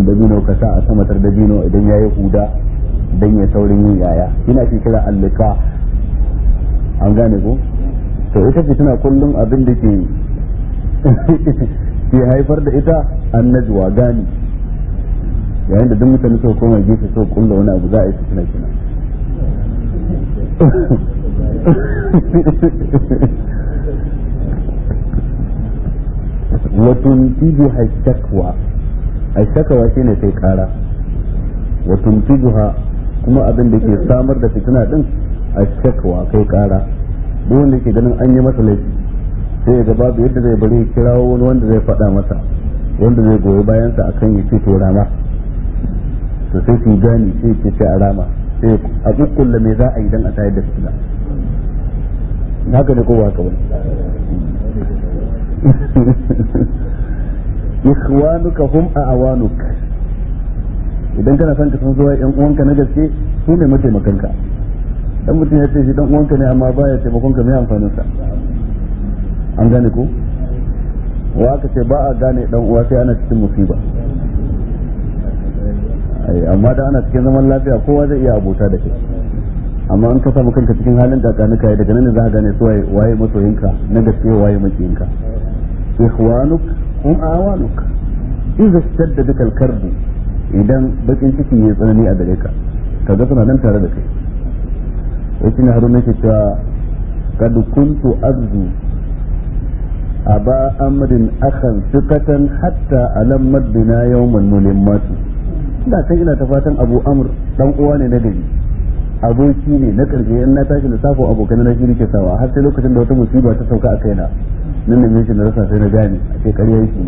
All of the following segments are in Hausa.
dabino ka sa a samatar dabino idan ya yi huda dan ya saurin yin yaya ina ke kira allika an gane ko to ita ce tana kullum abin da ke ke haifar da ita annajuwa gani yayin da duk mutane suka koma gefe suka kulla wani abu za a yi fitina kina وتنتجها الشكوى الشكوى shine kai kara wa tuntijuha kuma abin da ke samar da fitina din a shakwa kai kara duk wanda ke ganin an yi masa laifi sai ga babu yadda zai bari ya kirawo wani wanda zai faɗa masa wanda zai goyi bayansa akan ya ce to rama to sai su gani sai ce ce a rama sai a kukkulla me za a yi dan a tayar da fitina haka ne ko ba haka bane ikhwanuka hum a'wanuk idan kana son ka san zuwa yan uwanka na gaske su ne mataimakanka dan mutum ya ce shi dan uwanka ne amma baya taimakon ka mai amfanin sa an gane ko wa aka ce ba a gane dan uwa sai ana cikin musiba ai amma da ana cikin zaman lafiya kowa zai iya abota da kai amma an ka samu kanka cikin halin kakanuka ya daga nan ne za ka gane su waye masoyinka na gaske waye makiyinka ikhwanuk hum awanuk idza shadda bika al-karbu idan bakin ciki ya tsanani a gare ka kaga suna nan tare da kai wasu ne haruna ke cewa kad kuntu azzu aba amrin akhan thiqatan hatta alammat bina yawman mulimmatu da kan ina ta fatan abu amr dan uwa ne na gari aboki ne na karshe in na tashi lissafin abokan na shi nake sawa har sai lokacin da wata musiba ta sauka a kaina nan da mishi na rasa sai na gane a ce ƙarya yake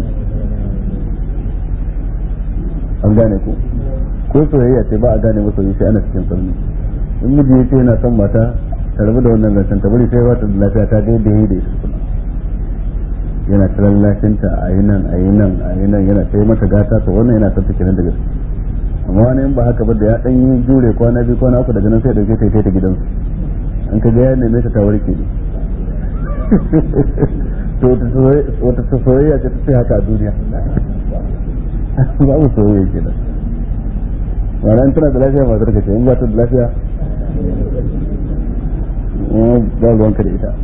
an gane ko ko soyayya ce ba a gane masa sai ana cikin sarni in miji ya ce yana son mata ta rabu da wannan zancen ta bari sai wata da lafiya ta ga yadda ya yi da ita kuma yana ta lallashinta a yi nan a yi nan a yi nan yana sai mata gata to wannan yana son ta kenan da gaske amma wani in ba haka ba da ya dan yi jure kwana biyu kwana uku daga nan sai dauke ta ta gidansu an ka ga ya neme ta ta warke ne to wata ta soyayya ce ta ce haka a duniya babu soyayya ke nan ma'ana tana da lafiya matar ka ce in ba ta da lafiya ba ruwanka da ita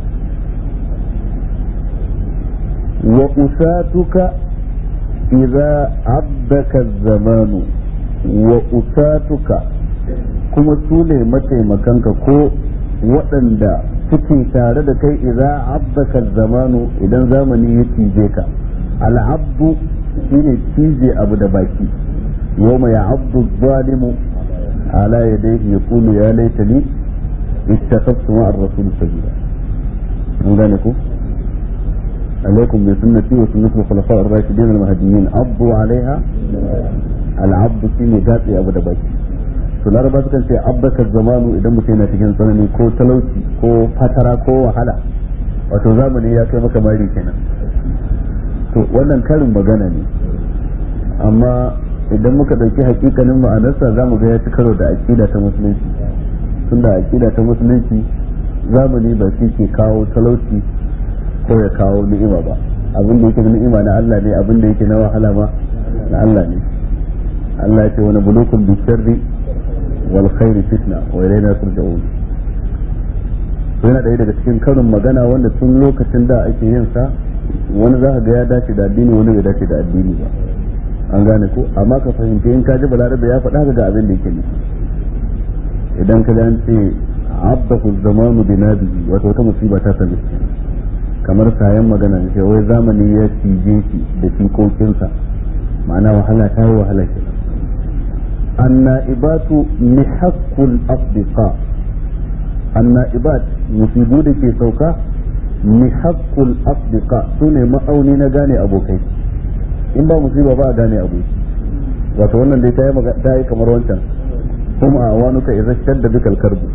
wa usatuka idza abdaka zamanu wa usatuka kuma su ne mataimakanka ko waɗanda suke tare da kai idan abbaka zamanu idan zamani ya cije ka al'abdu shine cije abu da baki yawma ya abdu zalimu ala yadayhi yaqulu ya laitani ittakhadtu ma'a ar-rasul sabila an gane ku عليكم بسنتي وسنة الخلفاء الراشدين المهديين عضوا عليها العبد shine gatsi abu da baki to laraba sukan ce abbaka zamanu idan mutum yana cikin tsanani ko talauci ko fatara ko wahala wato zamani ya kai maka mari kenan to wannan karin magana ne amma idan muka ɗauki hakikanin ma'anarsa za mu ga ya ci karo da aƙida ta musulunci tunda aƙida ta musulunci zamani ba shi ke kawo talauci ko ya kawo ni'ima ba abin da yake ni'ima na Allah ne abin da yake na wahala ma na Allah ne Allah ya ce wani bulukun bi sharri wal khairi fitna wa ilayna turja'un yana ɗaya daga cikin karin magana wanda tun lokacin da ake yin sa wani za ka ga ya dace da addini wani bai dace da addini ba an gane ko amma ka fahimci in ka ji balarabe ya faɗa ga abin da yake nufi idan ka ji an ce abdahu zamanu bi nabihi wato wata musiba ta sami kamar sayan magana ne wai zamani ya cije shi da fikokinsa ma'ana wahala ta yi wahala ke anna'ibatu mihaqqul asdiqa anna'ibat musibu da ke sauka mihaqqul asdiqa sune ma'auni na gane abokai in ba musiba ba a gane aboki wato wannan dai ta yi ta yi kamar wancan kuma a wanuka idza shadda bikal karbu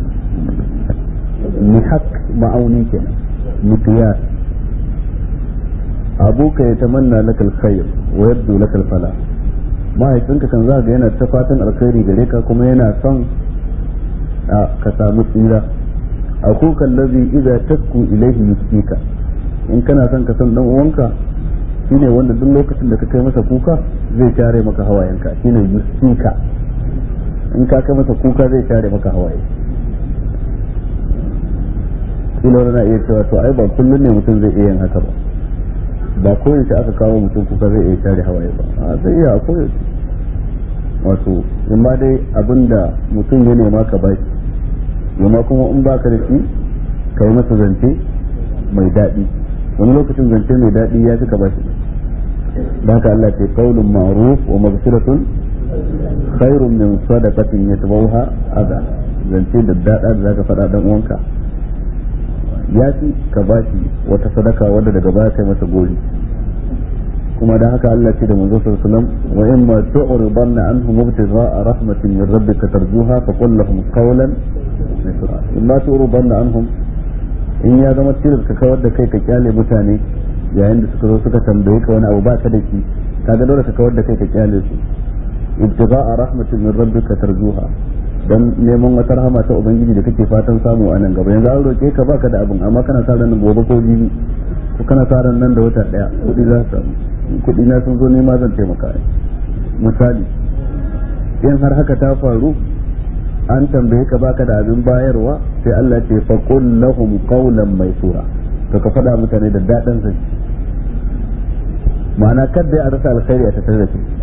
mihaq ma'auni kenan مقياس أبوك يتمنى لك الخير ويبدو لك الفلاح mahaifinka kan za ga yana ta fatan alkhairi gare ka kuma yana son ka samu tsira akuka allazi idza tasku ilayhi yuskika in kana son ka san dan uwanka shine wanda duk lokacin da ka kai masa kuka zai share maka hawayenka shine yusika in ka kai masa kuka zai share maka hawaye kila wani na iya cewa to ai ba kullum ne mutum zai iya yin haka ba ba koyaushe aka kawo mutum kuka zai iya share hawaye ba a zai iya a koyaushe wato in ma dai abinda mutum ya nema ka bashi yamma kuma in baka da shi ka yi masa zance mai daɗi wani lokacin zance mai daɗi ya fi ka bashi da haka Allah ce qaulun ma'ruf wa maghfiratun khairun min sadaqatin yatbawha adha zance da daɗa da zaka faɗa dan uwanka ya fi ka bashi wata sadaka wadda daga baya kai masa gori kuma da haka Allah ce da manzo sallallahu alaihi wasallam wa in ma tu'ridanna anhum ibtigha'a rahmatin min rabbika tarjuha fa qul lahum qawlan misra in ma tu'ridanna anhum in ya zama tilas ka kawar da kai ka kyale mutane yayin da suka zo suka tambaye ka wani abu ba ka da shi kaga dole ka kawar da kai ka kyale su ibtigha'a rahmatin min rabbika tarjuha dan neman wata rahama ta ubangiji da kake fatan samu a nan gaba yanzu an roke ka baka da abin amma kana sa ran gobe ko jibi ko kana sa ran nan da wata daya kudi za su kudi na sun zo nema zan taimaka misali in har haka ta faru an tambaye ka baka da abin bayarwa sai Allah ce fa qul lahum qawlan maysura to ka faɗa mutane da daɗin sa ma'ana kada a rasa alkhairi a tattare da kai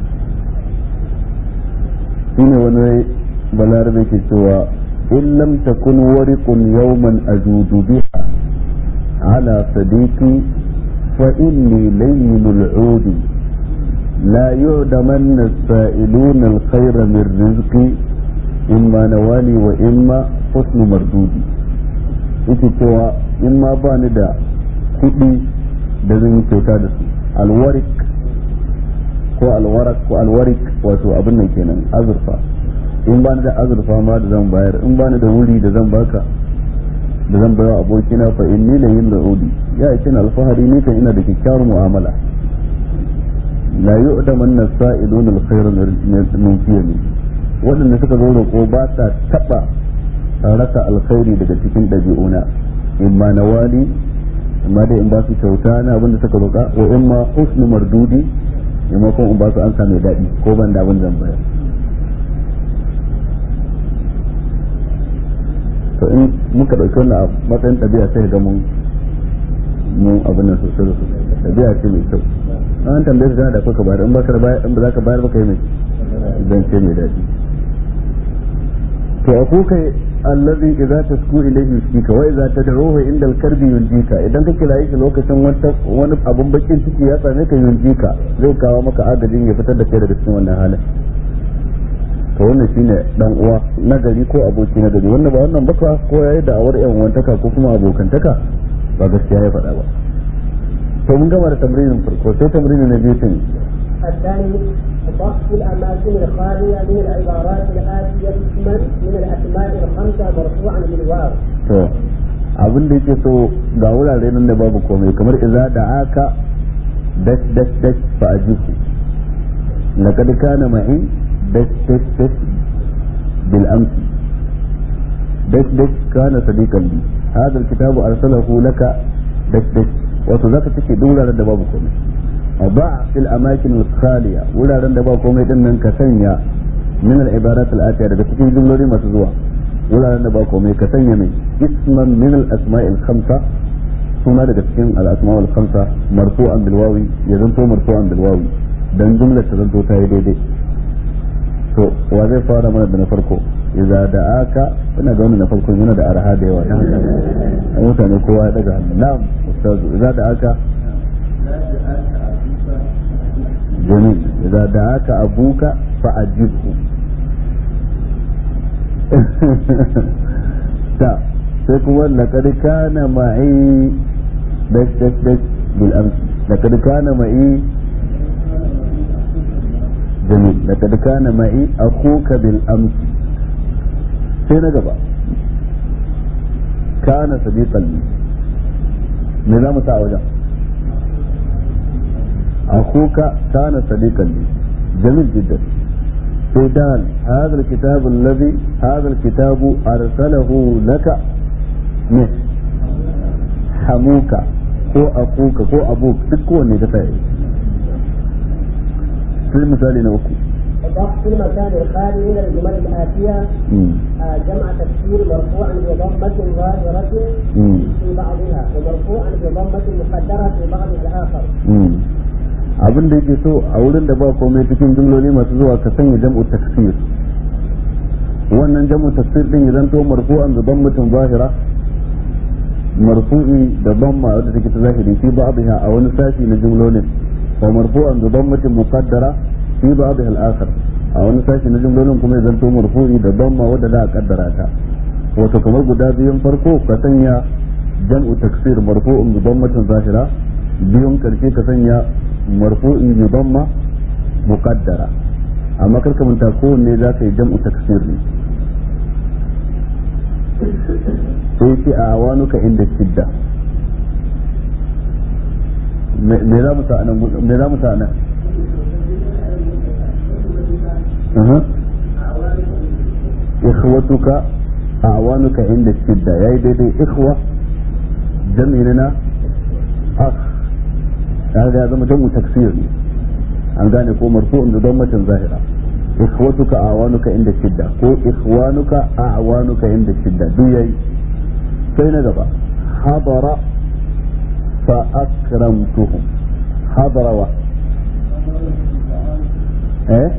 shine wani balarabe ke cewa in lam takun wariqun yawman ajudu biha ala sadiqi fa inni layyinul udi لا يعدمن السائلون الخير من رزقي إما نوالي وإما حسن مردودي yake cewa in ma ba ni da kuɗi da zan yi kyauta da su alwarik ko alwarak ko alwarik wato abin nan kenan azurfa in ba ni da azurfa ma da zan bayar in ba ni da wuri da zan baka da zan bayar abokina fa inni la yin la'udi ya yi alfahari ni kan ina da kyakkyawar mu'amala la yu'daman nasa'ilun alkhayr min fiyami waɗanda suka zo roƙo ba sa taɓa rasa alkhairi daga cikin ɗabi'una in ma na wali amma dai in ba su kyauta na abinda suka roƙa wa in ma husnu mardudi in ma kuma in ba su ansa mai daɗi ko ban da abin zan bayar to in muka ɗauki wannan a matsayin ɗabi'a sai ga mun mun abin nan sosai da sosai ɗabi'a ce mai kyau an tambaye su da kuka bayar in ba ka bayar in ba za ka bayar ba kai mai zance mai daɗi to akuka allazi idza tasku ilayhi yushika wa idza tad'uhu inda al-karbi yunjika idan ka kira shi lokacin wani abun bakin ciki ya same ka yunjika zai kawo maka agajin ya fitar da kai daga cikin wannan halin to wannan shine dan uwa nagari ko aboki nagari wanda ba wannan baka ko yayi da awar yan wantaka ko kuma abokantaka ba gaskiya ya faɗa ba to mun gama da tamrinin farko sai tamrinin na biyu tun الثاني ضبط الأماكن الخالية من العبارات الآتية اسما من الأسماء الخمسة مرفوعا بالواو. to abin da yake so ga wurare nan da babu komai kamar idza da aka dash dash dash fa ajibu laqad kana ma'i dash dash dash bil amsi dash dash kana sadiqan li hadha alkitabu arsalahu laka dash dash wato zaka take duk wuraren da babu komai ba fil amakin al-khaliya wuraren da ba komai din nan ka sanya min al-ibarat al-atiya daga cikin jumloli masu zuwa wuraren da ba komai ka sanya mai isman min al-asma' al-khamsa suna daga cikin al-asma' al-khamsa marfu'an bil wawi ya zanto marfu'an bil wawi dan jumlar ta zanto ta yi daidai to wa zai fara mana da na farko idza da'aka ina ga wannan na farko yana da arha da yawa mutane kowa ya daga hannu na'am ustazu idza da'aka جميل إذا دعاك أبوك فأجبه تا سيكون لقد كان معي دش دش دش بالأمس لقد كان معي جميل لقد كان معي أخوك بالأمس سينا قبا كان صديقا لي نظام تعوجا أخوك كان صديقا لي جميل جدا سيدان هذا الكتاب الذي هذا الكتاب أرسله لك من حموك ko akuka ko abuk duk kowanne ka sa sai misali na uku وضع في المكان الخالي من الجمل الآتية آه، جمع تكسير مرفوعا بضمة ظاهرة في بعضها ومرفوعا بضمة مقدرة في بعض الآخر. abin da yake so a wurin da ba komai cikin jumloli masu zuwa ka sanya jam'u taksir wannan jam'u taksir din ya zanto marfu'an da dammatin zahira marfu'i da damma wadda take ta zahiri fi ba'dha a wani sashi na jumlolin wa marfu'an da dammatin muqaddara fi ba'dha al-akhar a wani sashi na jumlolin kuma ya zanto marfu'i da damma wadda za a kaddara ta wato kamar guda biyun farko ka sanya jam'u taksir marfu'un da dammatin zahira biyun karshe ka sanya marfu'i bi damma muqaddara amma kar ka manta kowanne za ka yi jam'u taksir ne sai ce a awanuka inda shidda me za mu sa anan me za mu sa anan ikhwatuka awanuka inda shidda yayi daidai ikhwa jami'in na akh kaga ya zama jam'u taksir ne an gane ko marfu'un da dammatin zahira ikhwatuka awanuka inda shidda ko ikhwanuka awanuka inda shidda duk yayi sai na gaba hadara fa akramtuhum hadara wa eh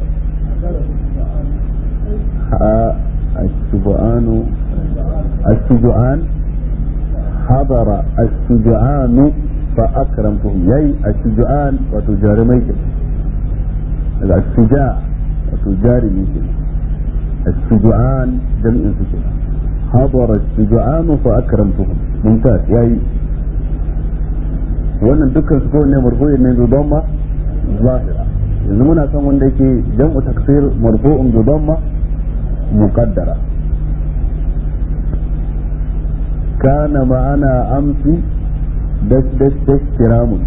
الشجعان الشجعان حضر الشجعان فأكرمتهم يي الشجعان وتجارميك الشجاع وتجارميك الشجعان جميع سكين حضر الشجعان فأكرمتهم ممتاز يي wannan dukkan su kowanne marfu'i ne bi damma zahira yanzu muna son wanda yake jam'u taksir marfu'un bi damma muqaddara kana ma'ana amsi dash dash dash kiramun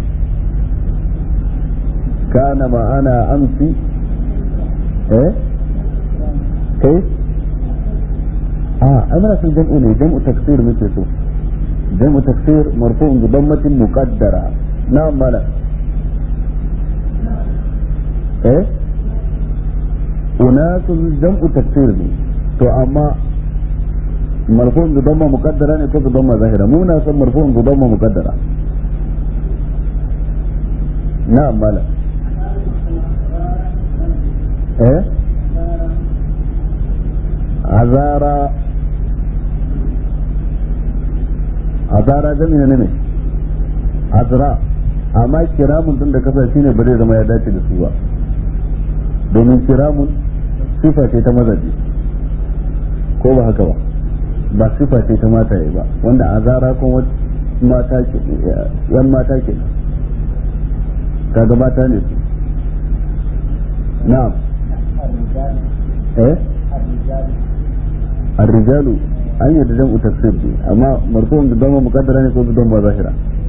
kana ma'ana amsi eh kai a ana son jam'u ne jam'u taksir muke so jam'u taksir marfu'un bi dammatin muqaddara na'am mala eh unasun jam'u taksir ne to amma marfu'un bi damma muqaddara ne ko bi damma zahira mu na son marfu'un bi damma muqaddara na'am mala eh azara azara jami'a ne ne azra amma kiramun din da kasa shine ba zai zama ya dace da su ba domin kiramun sifa ce ta mazaje ko ba haka ba ba sifa ce ta mata ba wanda azara kuma mata ke yan mata ke kaga mata ne su na'am eh الرجال an yi da jam'u tafsir ne amma marfu'un da dama mukaddara ne ko da dama zahira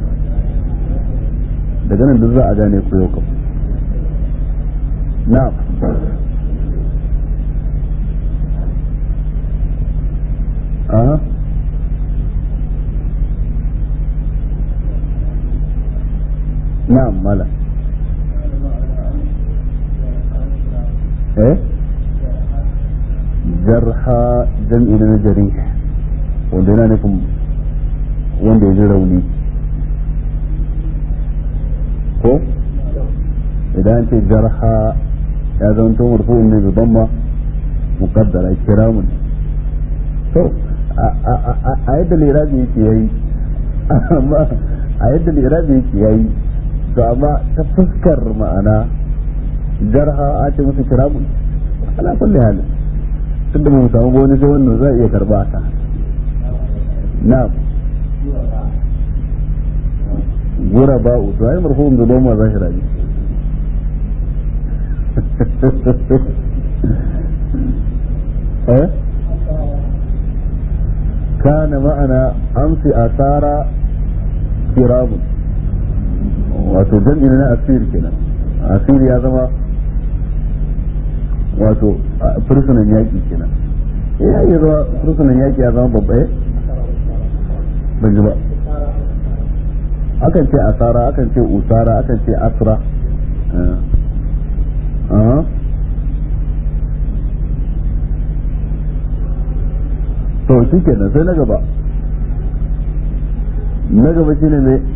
daga nan duk za a gane ku yau kam na'am aha na'am mala eh jarha jam'i na jarih wanda yana nufin wanda ya ji rauni ko idan ce jarha ya zama to marfu'un ne zuban ma muqaddara kiramun to a yadda lirabi yake yayi amma a yadda lirabi yake yayi to amma ta fuskar ma'ana jarha a ce musu kiramun ala kulli halin tunda ba mu samu ba wani sai wannan za a iya karba ta na'am gura ba to ai marfu'un da doma zahira ne eh kana ma'ana amsi asara kiramun wato jam'i na asir kenan asir ya zama wato fursunan yaƙi kenan ya iya zama fursunan yaƙi ya zama babba ban ji ba akan ce asara akan ce usara akan ce asra to shi kenan sai na gaba na gaba shi ne mai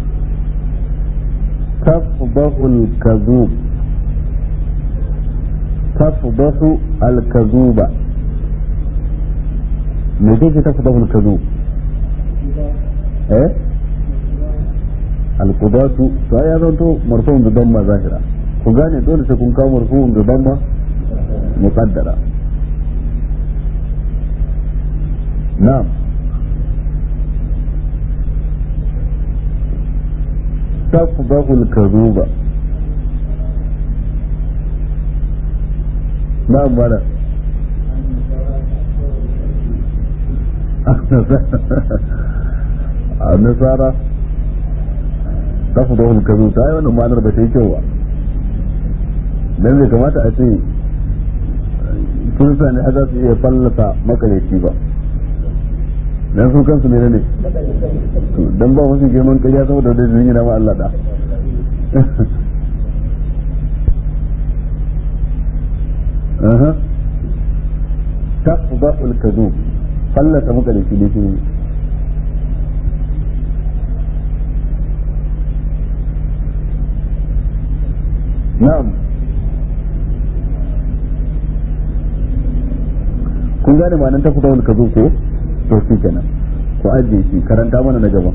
tafbahul kazub tafbahu al-kazuba me kake tafbahul kazub eh al-qudatu to ya zanto marfu'un bi damma zahira ku gane dole sai kun kawo marfu'un bi damma muqaddara na'am تفضح الكذوب نعم ولا النصارى تفضح الكذوب ta yi wannan ma'anar ba ta yi kyau ba dan bai kamata a ce sun sani a za su iya fallasa makareci ba dan su kansu ne ne dan ba wasu girman ƙarya saboda da zai na ma Allah da aha tafdhu al-kadhub fallata maka da shi ne shi na'am kun gane ma'anar tafdhu al-kadhub ko to shi kenan ku ajiye shi karanta mana na gaba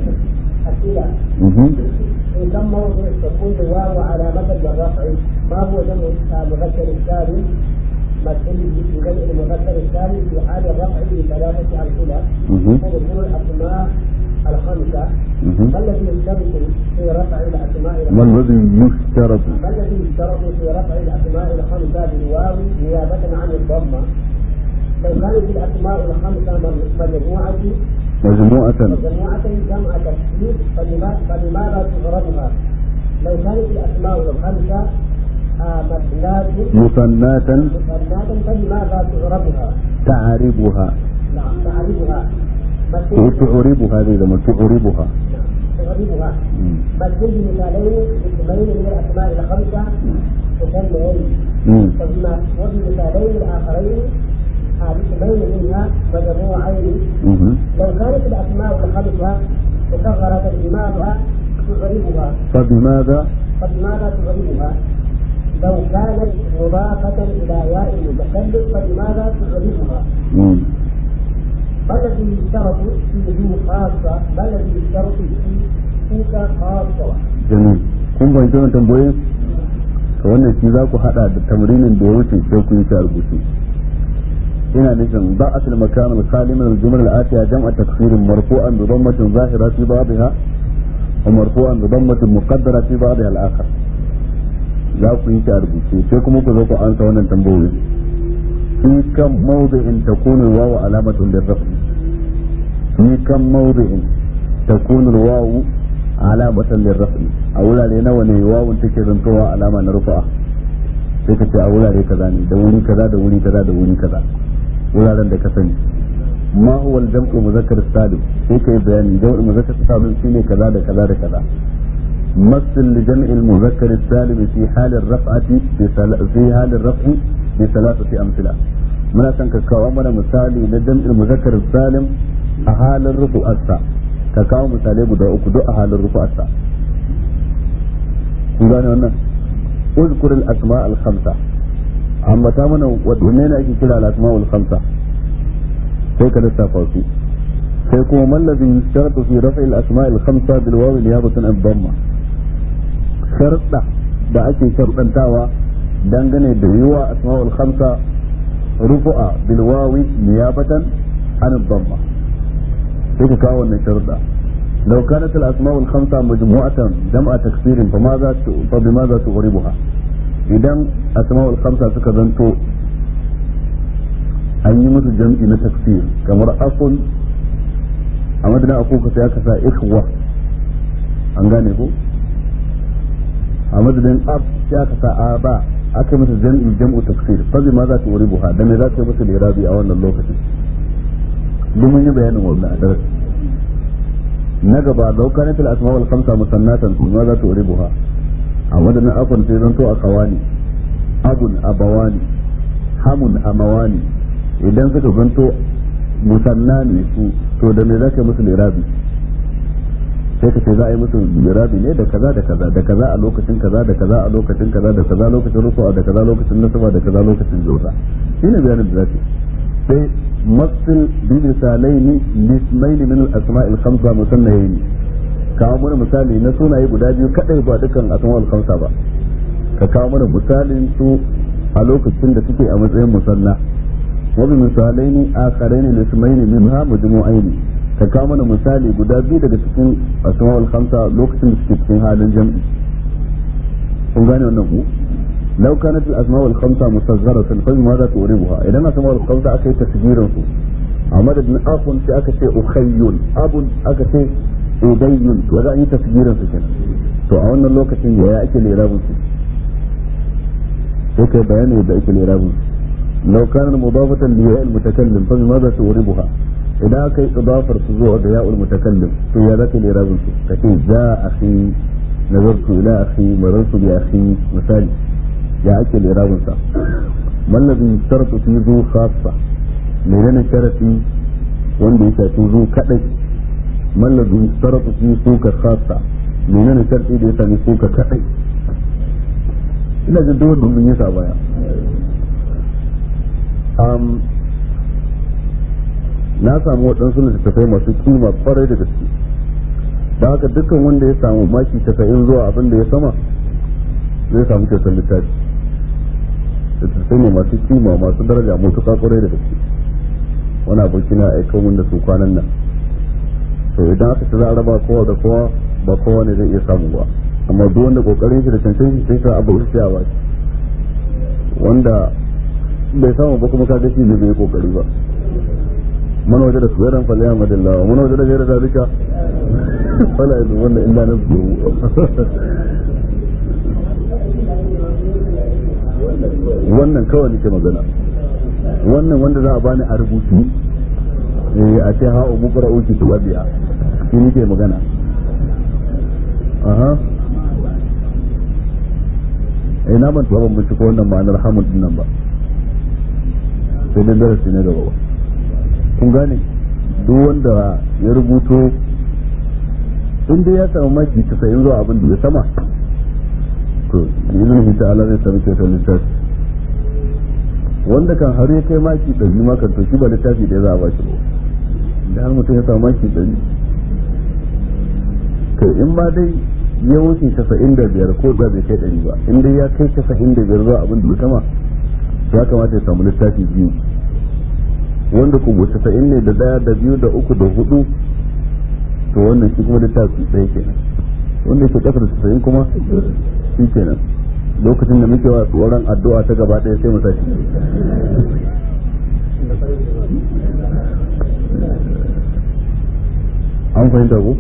في كم موضع تكون الواو علامة للرفع ما هو جمع مذكر السالم مثل بجمع المذكر السالم في حال الرفع بثلاثة أمثلة وذكور الأسماء الخمسة ما الذي يشترط في رفع الأسماء ما الذي يشترط ما الذي يشترط في رفع الأسماء الخمسة بالواو نيابة عن الضمة لو كانت الأسماء الخمسة مجموعة مجموعة مجموعة جمع تكسير فلماذا تغربها؟ لو كانت الأسماء الخمسة مثنات مثناة مثنات فلماذا تغربها؟ تعربها نعم تعربها وتعربها هذه لما تعربها نعم تغربها مثل بمثالين اسمين من الأسماء الخمسة مسميين وبما وبمثالين الآخرين اسمين منها مجموعين لو كانت الأسماء الخمسة مصغرة لماذا تغربها؟ فبماذا فبماذا تغربها؟ لو كانت مضافة إلى ياء المتكلم فلماذا تغربها؟ ما الذي يشترط في ذو خاصة؟ ما الذي يشترط في فيك خاصة؟ جميل kun fahimci wannan tambayoyin to wannan shi za ku hada da tamrinin da ya wuce sai ku yi ta rubuce ina nufin ba asal makan al-khali min al-jumla al-atiya jam'a takfir marfu'an bi dammatin zahira fi ba'dha wa marfu'an bi dammatin muqaddara fi ba'dha al-akhar za ku yi ta rubuce sai kuma ku zo ku ansa wannan tambayoyin fi kam mawdi'in takunu al-wawu alamatun lirraf'i fi kam mawdi'in takunu al-wawu alamatan lirraf'i a wurare nawa ne wawun take zantowa alama na rufa'a sai ka ce a wurare kaza ne da wuri kaza da wuri kaza da wuri kaza wuraren da ka sani ma huwa al-jam'u muzakkar salim sai kai bayani jam'u muzakkar salim shine kaza da kaza da kaza مثل لجمع المذكر السالم في حال الرفعة في حال الرفع بثلاثة أمثلة من أسان كاكاو أمنا مثالي لجمع المذكر السالم أهال الرفع أسا كاكاو مثالي بدا أكدو أهال الرفع أسا كولاني وانا اذكر الأسماء الخمسة amma ta mana wanne ne ake kira al-asma'ul khamsa sai ka lissafa su sai kuma mallazi yustaratu fi raf'i al-asma'il khamsa bil wawi niyabatan an dhamma sharda da ake shardantawa dangane da yiwa asma'ul khamsa rufu'a bil wawi niyabatan an dhamma sai ka kawo wannan sharda لو كانت الأسماء الخمسة مجموعة جمع تكسير فماذا فبماذا تغربها؟ idan asma'ul khamsa suka zanto an yi musu jam'i na tafsir kamar akun a madadin akuka sai aka sa ikhwa an gane ko a madadin ab sai aka sa aba aka yi musu jam'i jam'u tafsir fa ma za ta wuri buha da me za ta yi musu lirabi a wannan lokacin duk mun yi bayanin wannan a darasi na gaba lau kanat al asma wal khamsa musannatan ma za tu ribuha a wadannan afan sai zanto a kawani abun abawani hamun amawani idan suka zanto musanna ne su to da me za ka yi musu lirabi sai ka ce za a yi musu lirabi ne da kaza da kaza da kaza a lokacin kaza da kaza a lokacin kaza da kaza lokacin rufuwa da kaza lokacin nasaba da kaza lokacin jota shine bayanin da za ka sai مثل بمثالين لاسمين من الاسماء الخمسه مثنيين kawo mana misali na sunaye guda biyu kadai ba dukkan asma'ul khamsa ba ka kawo mana misalin su a lokacin da suke a matsayin musanna wa bi misalaini akharaini lismaini minha majmu'aini ka kawo mana misali guda biyu daga cikin asma'ul khamsa lokacin da suke cikin halin jam'i kun gane wannan ku لو كانت الأسماء الخمسة مسجرة فلماذا تؤربها إذا الأسماء الخمسة أكي تسجير عمد بن أخ في أكشي أخي أب أكشي أبي وذا أي تسجير في كنا تو أولنا اللوكة يا أكي لإراب يكي بيان يبدأ أكي لإراب لو كان مضافة لياء المتكلم فلماذا تؤربها إذا أكي إضافة تزوع ياء المتكلم في ذاك الإراب كتي جاء أخي نظرت إلى أخي مررت بأخي مثالي ya ake lirabinsa mallabin sharatu fi zu khassa menene sharati wanda ya shafi zu kadai mallabin sharatu fi suka khassa menene sharati da ya sami suka kadai ina jin duk wanda mun yi sa baya um, na samu waɗansu littattafai masu kima kwarai da gaske da haka dukkan wanda ya samu maki 90 zuwa abin da ya sama zai samu kyautar littafi littattafai ne masu kima masu daraja mutuka kwarai da gaske wani aboki na aika mun da su kwanan nan to idan aka ci za a raba kowa da kowa ba kowa ne zai iya samu ba amma duk wanda kokarin shi da cancan shi sai sa abu sai a baki wanda bai samu ba kuma kaga shi ne bai kokari ba man waje da suwairan faliya madillawa man waje da gaira zalika fala yanzu wannan illa na wannan kawai nake magana wannan wanda za a bani a rubutu eh a ce ha'u mukra uki tuwabiya shi nake magana aha eh na ban tuwa ban ko wannan ma'anar hamud din nan ba sai dai darasi na gaba kun gane duk wanda ya rubuto in dai ya samu maki 90 zuwa abin da ya sama to izinin ta'ala zai sami kyautar littafi wanda kan har ya kai maki ɗari ma kan to ba littafi da za a ba shi ba da har mutum ya samu maki ɗari to in ma dai ya wuce casa'in da biyar ko da bai kai ɗari ba in dai ya kai casa'in da biyar zuwa abin da sama ya kamata ya samu littafi biyu wanda kuma casa'in ne da ɗaya da biyu da uku da hudu to wannan shi kuma littafi ɗaya kenan wanda yake ƙasar casa'in kuma shi kenan lokacin da muke wa tsoron addu'a ta gaba ɗaya sai mu tashi an fahimta ko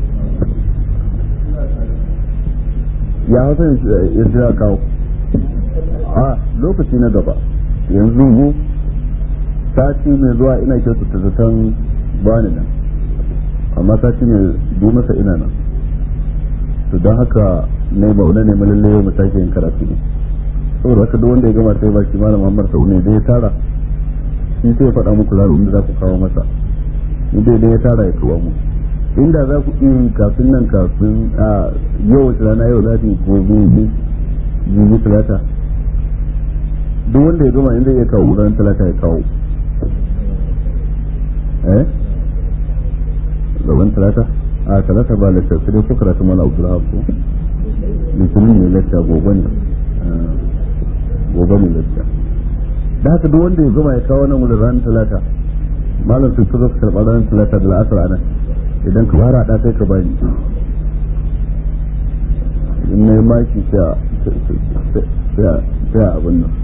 ya hausa ya jira kawo a lokaci na gaba yanzu mu sati mai zuwa ina kyautata zaton bani nan amma sati mai bi masa ina nan to don haka ne ba wani ne malalle yau mu sake yin karatu ne saboda haka duk wanda ya gama sai ba shi malam Muhammad Sa'u da ya tara shi sai ya faɗa muku lalu da za ku kawo masa inda dai ya tara ya kawo mu inda za ku yi kafin nan kafin a yau wace rana yau za ku gobe ne jibi talata duk wanda ya gama inda ya kawo ran talata ya kawo eh gaban talata a talata ba lantarki sai dai ko karatu mana abdullahi ko litinin ne lacca gobe ne gobe ne lacca da haka duk wanda ya gama ya kawo nan wurin ranar talata malam su su zaka karɓar ranar talata da la'asar anan idan ka fara da sai ka bani in na yi maki sai a abin nan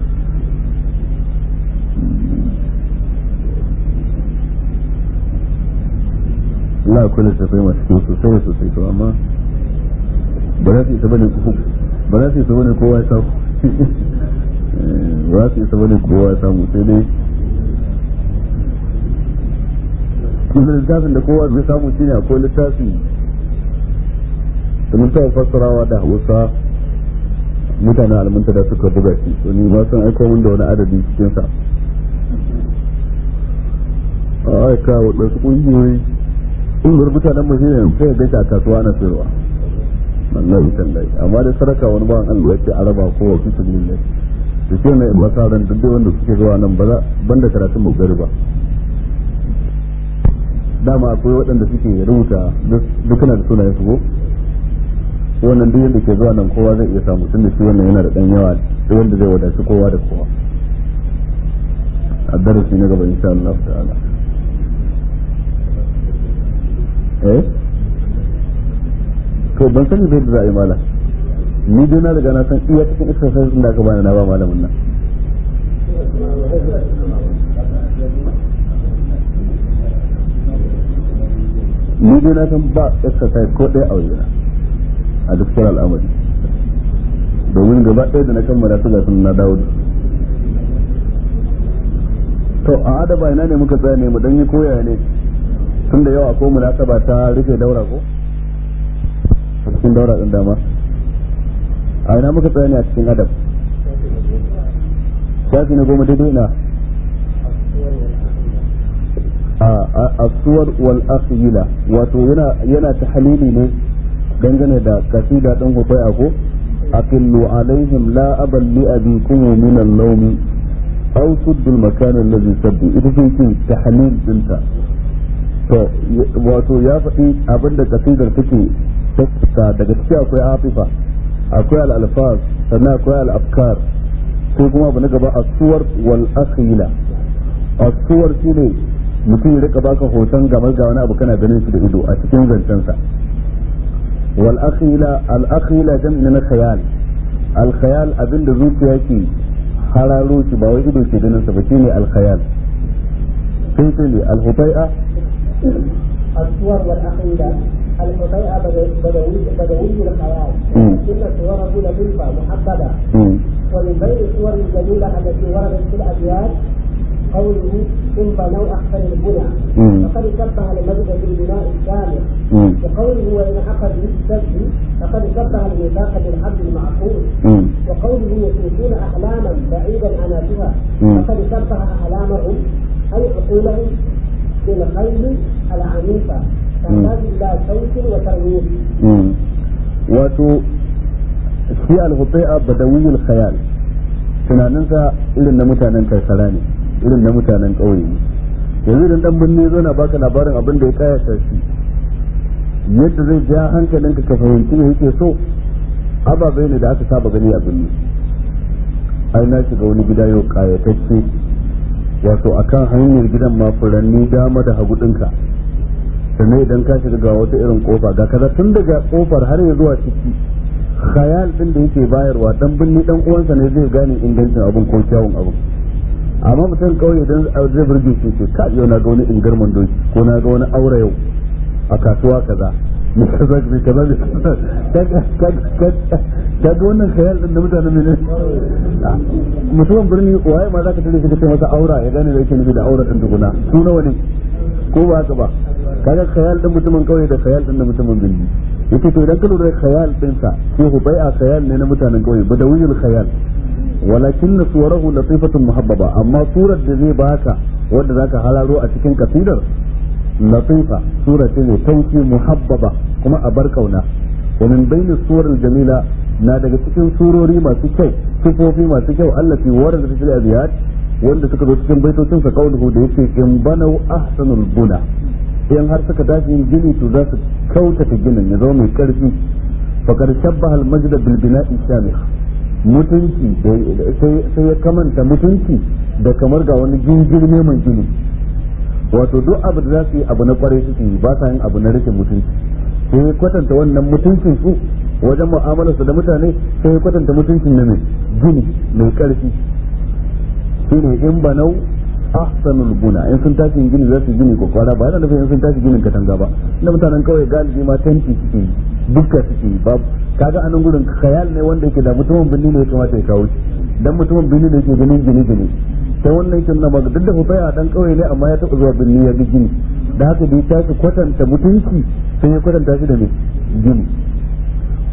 Allah akwai littattafai masu kyau sosai sosai to amma ba za su isa bane ba za su isa bane kowa ya samu ba za su isa bane kowa ya samu sai dai kuma littafin da kowa zai samu shine akwai littafi sun ta fassarawa da hausa mutanen almunta da suka buga shi to ni ba san aiko min da wani adadi cikin sa a aika waɗansu ƙungiyoyi ƙungiyar mutanen mu shine sai ya gaita a kasuwa na sayarwa wallahi tallahi amma da saraka wani bawan Allah yake araba ko wa fitu lillahi to shi ne ba sa ran duk wanda suke zuwa nan ba banda karatun mu gari ba dama akwai waɗanda suke rubuta dukkanin da sunayen su ko wannan duk yadda ke zuwa nan kowa zai iya samu tunda shi wannan yana da ɗan yawa da wanda zai wadaci kowa da kowa a darasi na gaba insha Allah ta'ala eh to ban sani bai da za a yi mala ni dai na riga na san iya cikin exercise din da aka bani na ba malamin nan ni dai na san ba exercise ko ɗaya a wajena a duk kira al'amari domin gaba ɗaya da na kammala su ga sun na dawo da to a adaba ina ne muka tsaya ne mu dan yi koya ne tun da yawa ko munasaba ta rufe daura ko a cikin daura din dama a ina muka tsaya ne a cikin adab shafi na goma daidai na a suwar wal akhila wato yana yana tahlili ne dangane da kasida din hufai ako aqillu alaihim la abal li abikum min al-lawm aw suddu al-makan alladhi saddu ita ce ce tahlil dinta to wato ya faɗi abinda kasidar take ta daga ciki akwai afifa akwai al-alfaz sannan akwai al-afkar sai kuma abu na gaba as-suwar wal akhila as-suwar shine mutum ya rika baka hoton gamar ga wani abu kana ganin shi da ido a cikin zancensa wal akhila al akhila jam'i na khayal al khayal abinda zuciya ke hararo shi ba wai ido ke ganin sa ba shine al khayal sai sai ne al hutai'a الصور والعقيدة الحطيئة بدوي بدوي الخيال إن صوره لطيفة محببة ومن بين الصور الجميلة التي وردت في الأبيات قوله إن بنوا أحسن البنى فقد شبه المجد بالبناء الشامل وقوله وإن عقدوا بالسجد فقد شبه الميثاق بالعبد المعقول وقوله يشوفون أحلاما بعيدا عناتها فقد شبه أحلامهم أي عقولهم بالخيل العنيفة تحتاج إلى صوت وترويج wato shi al-hutai'a badawiyul khayal tunaninsa irin na mutanen karkara ne irin na mutanen ƙauye yanzu idan dan birni zo na baka labarin abin da ya kayata shi yadda zai ja hankalinka ka fahimci me yake so ababai ne da aka saba gani a birni ai na shiga wani gida yau kayatacce wato akan hanyar gidan ma furanni dama da hagu ɗinka sannan idan ka shiga ga wata irin kofa ga kaza tun daga kofar har ya zuwa ciki khayal din da yake bayarwa dan binni dan uwansa ne zai gane ingancin abin ko kyawun abin amma mutum kauye dan zai burge shi ce ka yau na ga wani ingarman doki ko na ga wani aure yau a kasuwa kaza ne kaza ne kaza ne ka ga wannan khayal din da mutanen ne mutumin birni waye ma zaka tare shi ka ce masa aura ya gane da yake nufi da aura din tukuna su nawa ne ko ba haka ba kaga khayal din mutumin kauye da khayal din da mutumin birni yake to idan ka lura da khayal din sa ko hubai'a khayal ne na mutanen kauye badawiyul khayal walakin suwarahu latifatun muhabbaba amma surar da zai baka wanda zaka halaro a cikin kasidar latifa sura ce mai tauki muhabbaba kuma a bar kauna wa min bayni suwar jamila na daga cikin surori masu kyau sifofi masu kyau allati warada fil abiyat wanda suka zo cikin baitocin sa kauluhu da yake in banau ahsanul buna in har suka tashi yin gini to za su kautata ginin ya zama mai karfi fakar shabbaha al-majda bil bina'i shamikh mutunci sai ya kamanta mutunci da kamar ga wani jingirme mai gini wato duk abu da za su yi abu na kwarai suke yi ba sa yin abu na rashin mutunci sai ya kwatanta wannan mutuncin su wajen mu'amalar su da mutane sai ya kwatanta mutuncin na mai gini mai karfi shine in banau ahsanul buna in sun tashi gini za su gini kwakwara ba yana nufin in sun tashi ginin katanga ba inda mutanen kawai galibi ma tanti suke yi dukka suke yi babu kaga anan gurin khayal ne wanda yake da mutumin binni ne ya kamata ya kawo dan mutumin binni ne yake ganin gine gine sai wannan yake nuna maka duk da hufaya dan kauye ne amma ya taɓa zuwa binni ya ga gini da haka da ya tashi kwatanta mutunci sai ya kwatanta shi da me gini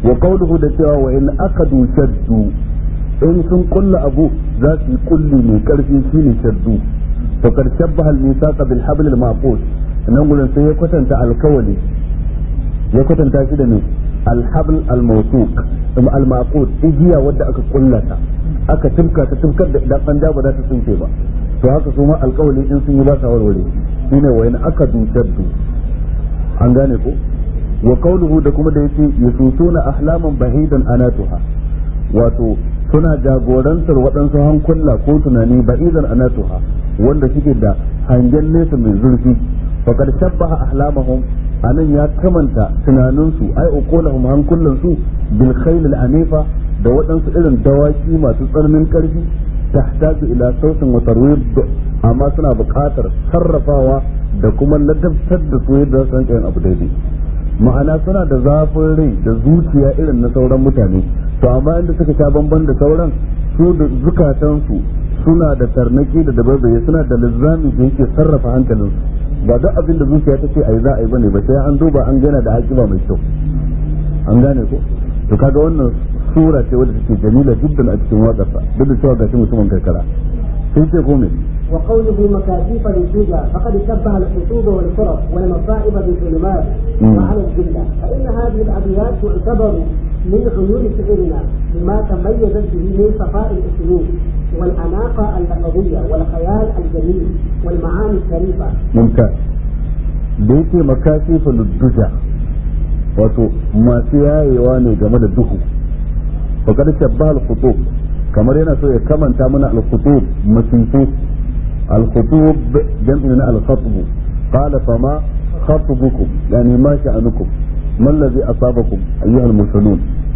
wa qawluhu da cewa wa in akadu shaddu in sun kulla abu za su yi kulli mai karfi shine shaddu to kar shabbaha al-misaqa bil habl al-maqut nan gurin sai ya kwatanta alkawali ya kwatanta shi da ne alhabl al-mawsuq kuma al-maqut igiya wadda aka kullata aka tumka ta tumkar da idan an ba za ta tsinke ba to haka su ma alkawali in sun yi ba sa warware shine wa in aka dushaddu an gane ko wa qawluhu da kuma da yace yususuna ahlaman bahidan anatuha wato suna jagorantar waɗansu hankula ko tunani ba'idan anatuha wanda suke da hangen nesa mai zurfi faqad shabbaha ahlamahum anan ya kamanta tunaninsu ai uqulahum hankulansu bil khayl al anifa da waɗansu irin dawaki masu tsananin ƙarfi tahtaju ila sautin wa tarwid amma suna buƙatar sarrafawa da kuma ladabtar da su yadda su yin abu daidai ma'ana suna da zafin rai da zuciya irin na sauran mutane to amma inda suka sha bamban da sauran su da zukatansu suna da tarnaki da dabarbaye suna da lizzami da yake sarrafa hankalinsu ba duk abin da zuciya ta ce a yi za a yi bane ba sai an duba an gana da haƙiba mai kyau an gane ko to kaga wannan sura ce wadda take jamila jiddan a cikin waƙarsa duk da cewa gashi mutumin karkara sai ce ko me وقوله مكاتيف للدجى فقد شبه الخطوب والكرب والمصائب بالظلمات وعلى الجلة فإن هذه الأبيات تعتبر من عيون شعرنا لما تميزت به من صفاء الأسلوب والأناقة اللفظية والخيال الجميل والمعاني الشريفة ممتاز da yake makashi faludduja wato masu yayewa ne game da duhu fakar shabba al-khutub kamar yana so ya kamanta mana al-khutub masifu al-khutub jam'in na al-khatb qala fama khatbukum yani ma sha'anukum ما الذي أصابكم أيها المرسلون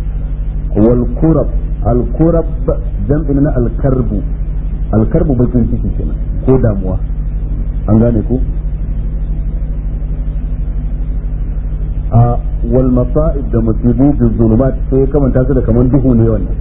والكرب الكرب جمعنا الكرب الكرب بكين ciki kenan ko damuwa an gane ku a wal masa'ib da musibu bi zulumat sai ya kamanta su da kaman duhu ne wannan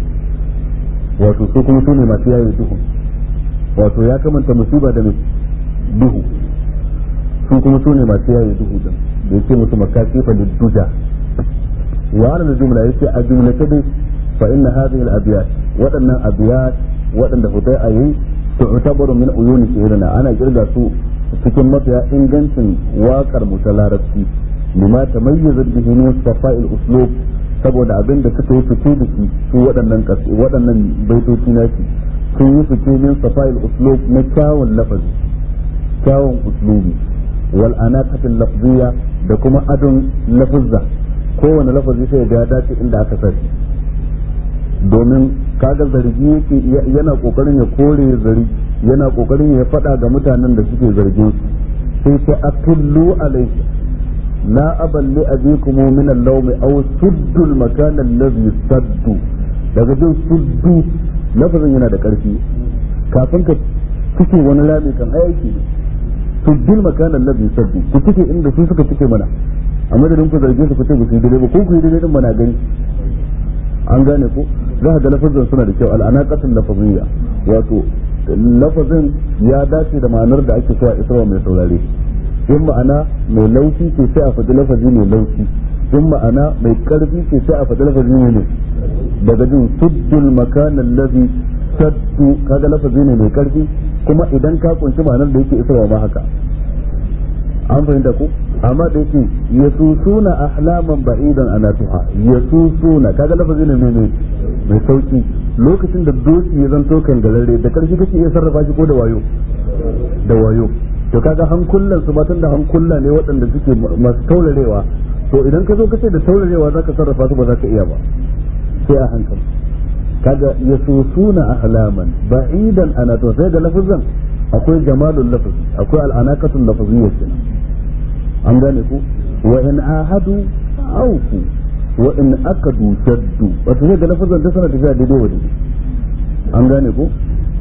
wato su kuma su ne masu yayin duhu wato ya kamanta musiba da duhu su kuma su ne masu yayin duhu din da yake musu makasifa da duja wa ana jumla yake a jumla ta dai fa inna hadhihi al-abyat waɗannan abiyat waɗanda hutai a yi tu'tabaru min uyuni shi'rina ana kirga su cikin mafiya ingancin waƙar mu ta larabci lima tamayyaza bihi min safa'il uslub saboda abin da suka yi fice da shi su waɗannan waɗannan baitoci na shi sun yi fice min safa'il uslub na kyawun lafazi kyawun uslubi wal anaqatil lafziyya da kuma adon lafuzza kowane lafazi sai ya dace inda aka sani domin kaga zargi yake yana kokarin ya kore zari yana kokarin ya faɗa ga mutanen da suke zargin su sai sai atullu alaihi la aballi abikum min al-lawm aw suddu al-makan alladhi saddu daga jin suddu lafazin yana da karfi kafin ka cike wani rami kan aiki ne sujjil makan alladhi saddu ku cike inda su suka cike mana a madadin ku zarge su ku ce ba su yi daidai ba ko ku yi daidai din mana gani an gane ko za ka ga lafazin suna da kyau al'anaqatul lafaziyya wato lafazin ya dace da ma'anar da ake so a isarwa mai saurare in ma'ana mai laushi ce sai a faɗi lafazi mai laushi in ma'ana mai karfi ce sai a faɗi lafazi mai ne daga jin suddul makan allazi saddu kaga lafazi ne mai karfi kuma idan ka kunshi ma'anar da yake isarwa ma haka an fahimta ko amma da yake yasusuna ahlaman ba'idan anatuha yasusuna kaga lafazi ne mai mai sauki lokacin da doki ya zanto kan galare da karfi kake iya sarrafa shi ko da wayo da wayo to kaga hankullan su matan da hankulla ne waɗanda suke masu taurarewa to idan ka zo ka ce da taurarewa zaka sarrafa su ba za ka iya ba sai a hankali kaga yasusuna ahlaman ba'idan anatuha sai da lafazan akwai jamalul lafaz akwai al'anaqatul lafaziyya kenan an gane ku wa in ahadu auku wa in akadu shaddu wato sai da lafazan da sana tafiya daidai wa daidai an gane ku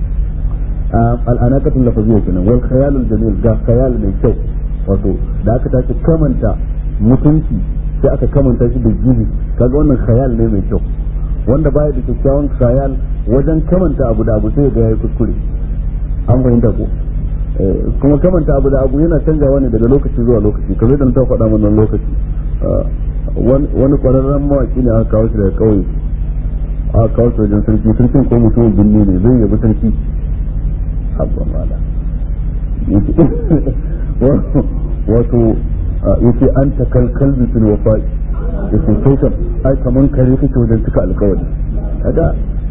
al'anaqatul lafaziyya kenan wal khayalul jamil ga khayal mai kyau wato da aka tashi kamanta mutunci sai aka kamanta shi da jibi kaga wannan khayal ne mai kyau wanda baya da kyakkyawan khayal wajen kamanta abu da abu sai ga yayi kuskure an fahimta ko kuma kamanta abu da abu yana canjawa ne daga lokaci zuwa lokaci kamar da ta faɗa mana lokaci wani kwararren mawaki ne aka kawo shi daga kauye aka kawo shi wajen sarki sarkin ko mutumin binne ne zai yabi sarki habba mala wato yace an ta kalkal bisul wafa'i yace kai kam ai kaman kare kake wajen cika alkawari kaga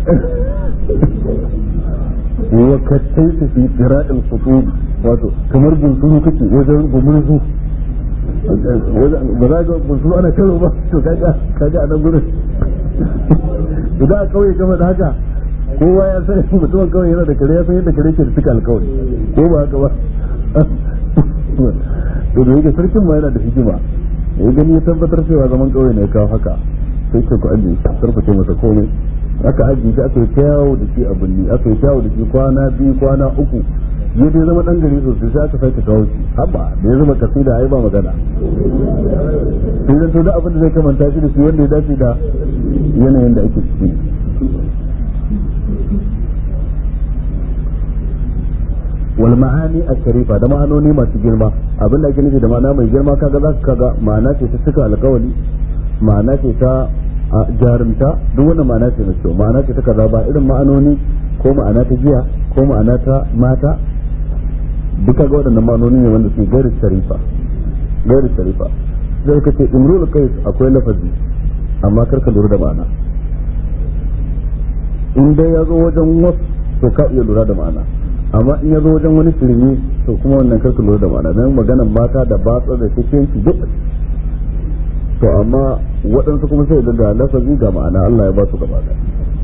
wa kattaita fi qira'il khutub wato kamar bunsuru kake wajen gumurzu ba za ga bunsuru ana karo ba to kaga kaga a nan gurin idan a kauye kama da haka kowa ya san mutumin kawai yana da kare ya san yadda kare ke da cika alkawari ko ba haka ba to da yake sarkin ma yana da hikima ya gani ya tabbatar cewa zaman kauye ne ya kawo haka sai ce ku ajiye shi sarface masa komai aka ajiye shi aka yi kyawu da shi a binni aka yi kyawu da shi kwana biyu kwana uku ya dai zama dan gari sosai sai aka sake kawo shi haba da ya zama kasida ai ba magana sai zan to da abin da zai kamanta shi da shi wanda ya dace da yanayin da ake ciki wal ma'ani a-sharifa da ma'anoni masu girma abin da ake nufi da ma'ana mai girma kaga za ka kaga ma'ana ce ta cika alkawali ma'ana ce ta jarumta duk wannan ma'ana ce mai kyau ma'ana ce ta kaza ba irin ma'anoni ko ma'ana ta giya ko ma'ana ta mata duka ga waɗannan ma'anoni ne wanda su gairu sharifa gairu sharifa zai ka ce imrul qais akwai lafazi amma kar ka lura da ma'ana in dai ya zo wajen wasu to ka iya lura da ma'ana amma in ya zo wajen wani firmi to kuma wannan kar ka lura da ma'ana dan maganan mata da batsa da cikin duk to amma waɗansu kuma sai ga lafazi ga ma'ana Allah ya ba su gaba da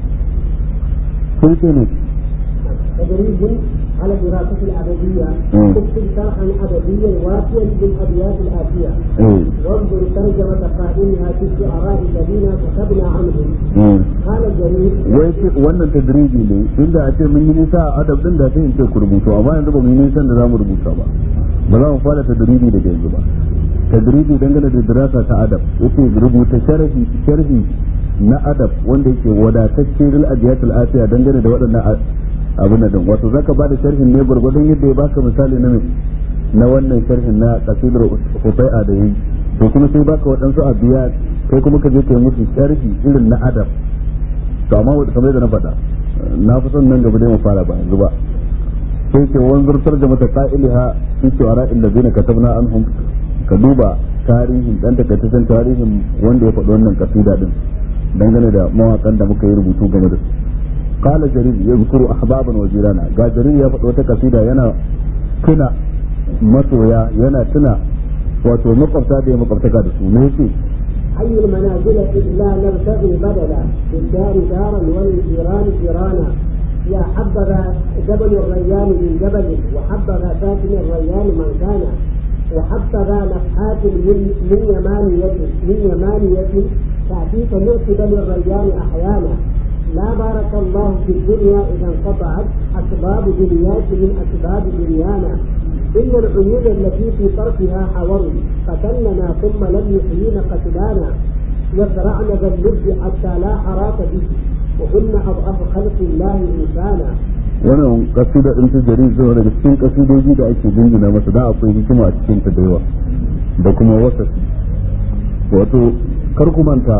sai ce ne تدريب على دراسة الأدبية اكتب شرحا أدبيا وافيا بالأبيات الآتية وانظر ترجمة قائلها في الشعراء الذين كتبنا عنهم قال جرير wai wannan tadribi ne inda a ce mun yi nisa a adab din da sai in ce ku rubutu amma yanzu ba mu yi nisan da za mu rubuta ba ba za mu fara tadribi daga yanzu ba tadribi dangane da dirasa ta adab yace rubuta sharhi sharhi na adab wanda yake wadatacce lil abiyatul afiya dangane da waɗannan abin da wato zaka bada sharhin ne gurgurdan yadda ya baka misali na na wannan sharhin na qasidar hufai'a da yi to kuma sai baka waɗansu abiya kai kuma ka je kai musu sharhi irin na adab to amma wanda kamar yadda na faɗa na fi son nan gaba dai mu fara ba yanzu ba sai ke wanzurtar da mata qa'iliha fi shu'ara allazina katabna anhum ka duba tarihin dan takaitaccen tarihin wanda ya faɗi wannan kasida din dangane da mawakan da muka yi rubutu game da su qala jarir yadhkuru ahbaban wa jirana ga jarir ya faɗi wata kasida yana tuna masoya yana tuna wato makwabta da ya makwabtaka da su ne yake حي المنازل إلا نبتغي بدلا للدار دارا وللجيران جيرانا يا حبذا جبل الريان من جبل وحبذا ساكن الريان من كان وحبذا نفحات من من يمانية من يمانية تأتيك مؤكدا الريان أحيانا لا بارك الله في الدنيا إذا انقطعت أسباب دنياك من أسباب دنيانا إن العيون التي في طرفها حور قتلنا ثم لم يحيين قتلانا يزرعن ذا اللب حتى لا حراك به وهن أضعف خلق الله إنسانا wannan kasida din ta jari zuwa daga cikin kasidoji da ake jingina masa da akwai hikima a cikin ta da yawa da kuma wasafi wato kar ku manta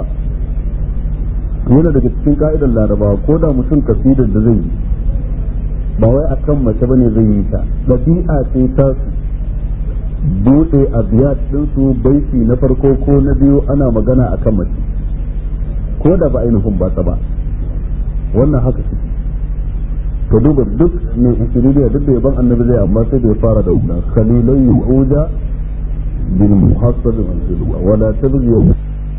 yana daga cikin ka'idar larabawa ko da mutum kasidar da zai yi ba wai a kan mace bane zai yi ta ɗabi'a ce ta su buɗe a biyat ɗinsu baiti na farko ko na biyu ana magana a kan mace ko da ba ainihin ba ta ba wannan haka su ka duba duk mai isiriya duk da yaban annabi zai amma sai da ya fara da wannan khalilai yu'uja bil muhassab manzilu wala tabghi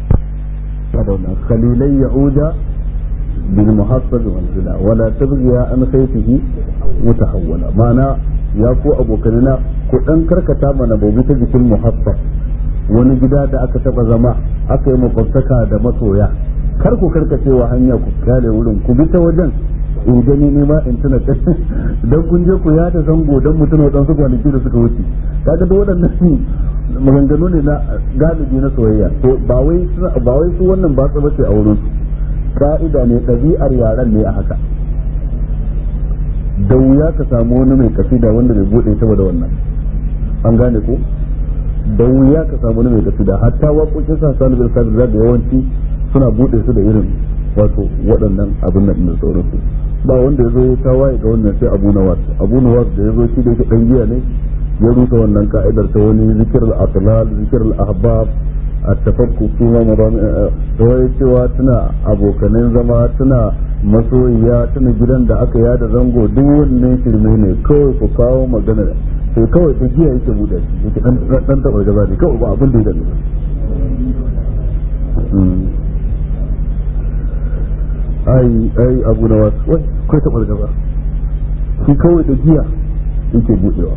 خليلي يعود بالمحصل منزلا ولا تبغي عن خيفه متحولا معنى يا كو ابو كننا ku dan karkata mana bai ta jikin muhassab wani gida da aka taba zama aka yi makwabtaka da masoya kar ku karkace wa hanya ku kyale wurin ku bi ta wajen in gani ne ma in tuna dan kun je ku ya da zango dan mutun wadansu kwanaki da suka wuce kaga da waɗannan maganganu ne na galibi na soyayya to ba wai ba wai su wannan ba tsaba ce a wurin su ka'ida ne ɗabi'ar yaran ne a haka da wuya ka samu wani mai kasida wanda bai bude saboda wannan an gane ko da wuya ka samu mai kasida hatta waƙoƙin sa sani bin sabir da yawanci suna buɗe su da irin wato waɗannan abin nan da sauransu ba wanda ya zo ya tawaye ga wannan sai abu nawas abu nawas da ya zo shi da yake ɗan giya ne ya rusa wannan ka'idar ta wani zikir al-atlal zikir al-ahbab التفكك فيما مضام wai cewa tuna abokanen zama tuna masoyiya tuna gidan da aka yada zango duk wannan shirme ne kawai ku kawo magana sai kawai da giya yake buɗe shi yake dan dan taɓa gaba ne kawai ba abin da ya dame ai ai abu na wasu wai kai taɓa gaba shi kawai da giya yake buɗewa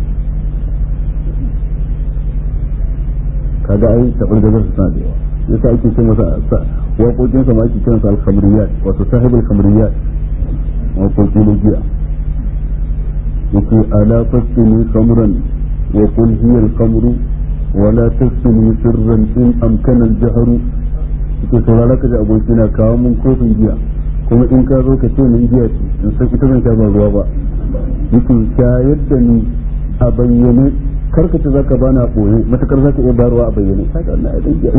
kaga ai tabar da su suna da yawa yasa ake ce masa waƙoƙin sa ma ake kiransa al-khamriyat wato sahibul khamriyat waƙoƙi na giya yake ala fasini khamran wa qul hiya al-khamru wa la tasni sirran in amkana al-jahru yake saurara ka ji aboki na kawo mun kofin giya kuma in ka zo ka ce min giya ce in san ita zan sha ba ruwa ba yake shayar da ni a bayyane karkace zaka bana boye matakar zaka iya bayarwa a bayyane kaga wannan ai dinki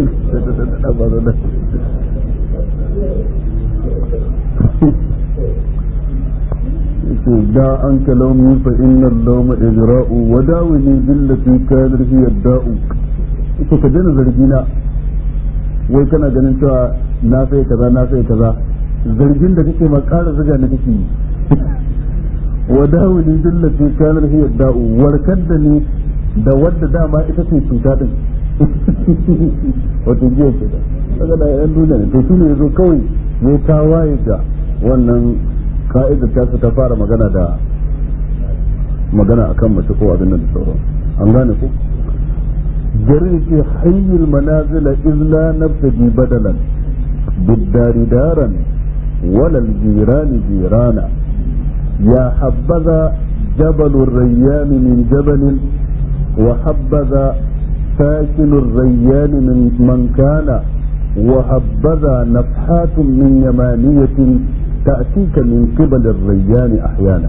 da an kalamu fa inna lawma ijra'u wa dawini billati kana hiya da'u ita ka dena zargina wai kana ganin cewa na sai kaza na sai kaza zargin da kake ma ƙara zuga ne kake yi وداوني بالتي كان هي الداء warkar da ni da wadda dama ita ce cuta din wato jiya ke da daga da yan duniya ne to shi ne yazo kawai ya tawaye ga wannan ka'idar ta ta fara magana da magana akan mace ko abin da sauran an gane ko jarir ce hayyul manazila izla nabtaji badalan biddari daran walal jirani jirana يا حبذا جبل الريان من جبل وحبذا ساكن الريان من من كان وحبذا نفحات من يمانية تأتيك من قبل الريان أحيانا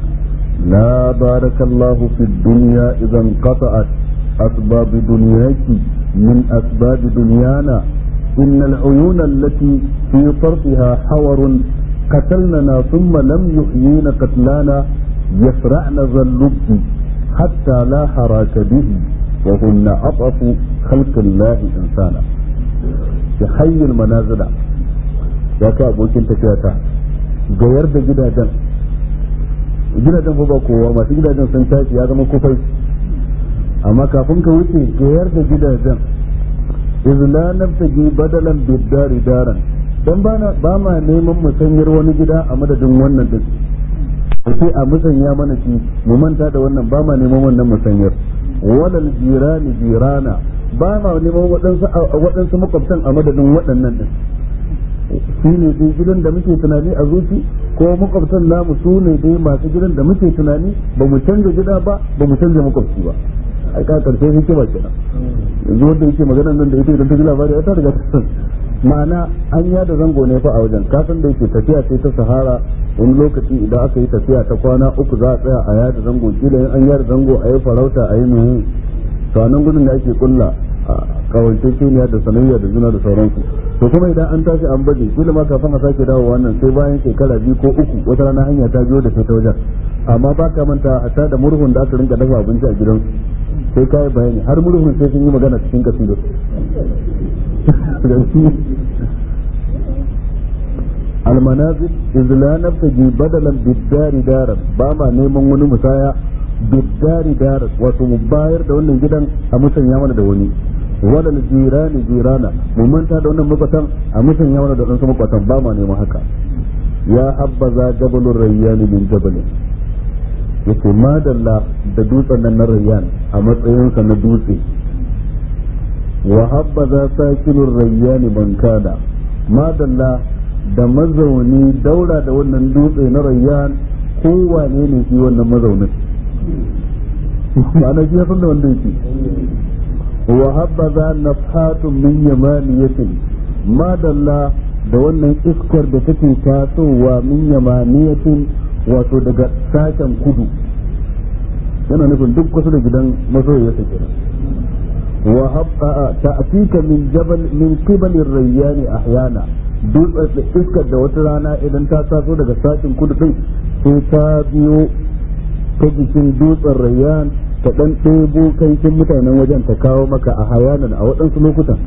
لا بارك الله في الدنيا إذا انقطعت أسباب دنياك من أسباب دنيانا إن العيون التي في طرفها حور قتلننا ثم لم يحيين قتلانا يفرعن ذا اللب حتى لا حراك به وهن أضعف خلق الله إنسانا في حي المنازل يا كابوكين تكياتا gayar da gidajen gidajen fa ba kowa masu gidajen sun tashi ya zama kufai amma kafin ka wuce gayar da gidajen izla nabtaji badalan biddari daran don ba ma neman musanyar wani gida a madadin wannan din sai a musanya mana shi mu manta da wannan ba ma neman wannan musanyar walal jirani jirana ba ma neman waɗansu makwabtan a madadin waɗannan din shi ne dai gidan da muke tunani a zuci ko makwabtan namu su ne dai masu gidan da muke tunani ba mu canza gida ba ba mu canza makwabci ba ai ka karshe hikima kenan yanzu wanda yake maganar nan da ita idan ta ji labari ta riga ta ma'ana an yada zango ne fa a wajen kasan da yake tafiya sai ta sahara wani lokaci idan aka yi tafiya ta kwana uku za a tsaya a yada zango kila in an yada zango a yi farauta a yi mai to a nan gudun da ake kulla a kawance keniya da sanayya da juna da sauransu to kuma idan an tashi an baje kila ma kafin a sake dawowa nan sai bayan shekara biyu ko uku wata rana hanya ta biyo da sai ta wajen amma ba ka manta hatta da murhun da aka rinka dafa abinci a gidansu sai ka yi bayani har murhun sai sun yi magana cikin kasidar المنازل إذ لا نبتغي بدلا بالدار دارا باما نيمان وني مسايا بالدار دارا wato mu bayar da wannan gidan a musanya mana da wani wadal jirani jirana mu manta da wannan makwatan a musanya mana da wadansu makwatan ba ma neman haka ya habbaza jabalur rayyani min jabalin yace madalla da dutsen nan na rayyan a matsayinsa na dutse wa habbaza sakinur rayyani man kana madalla da mazauni daura da wannan dutse na rayyan kowane ne shi wannan mazaunin ma'ana shi ya san da wanda yake wa habbaza nafhatun min yamaniyatin madalla da wannan iskar da take tasowa min yamaniyatin wato daga sashen kudu yana nufin duk kusa da gidan masoyiyarsa kenan وهب تأتيك من جبل من قبل الريان أحيانا dutsen iskar da wata rana idan ta taso daga sashin kudu din sai ta biyo ta jikin dutsen rayyan ta dan ɗebo kankin mutanen wajen ta kawo maka a hayanan a waɗansu lokutan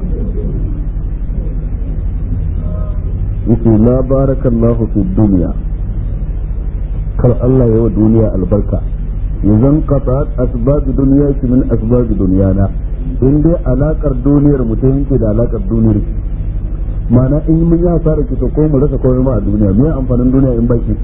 yake la barakallahu fi duniya kar Allah ya wa duniya albarka yanzan qata'at asbab duniya ki min asbab duniyana in dai alakar duniyar mu ta yanke da alakar duniyar ki ma'ana in mun ya fara ki to ko mu rasa komai ma a duniya me amfanin duniya in baki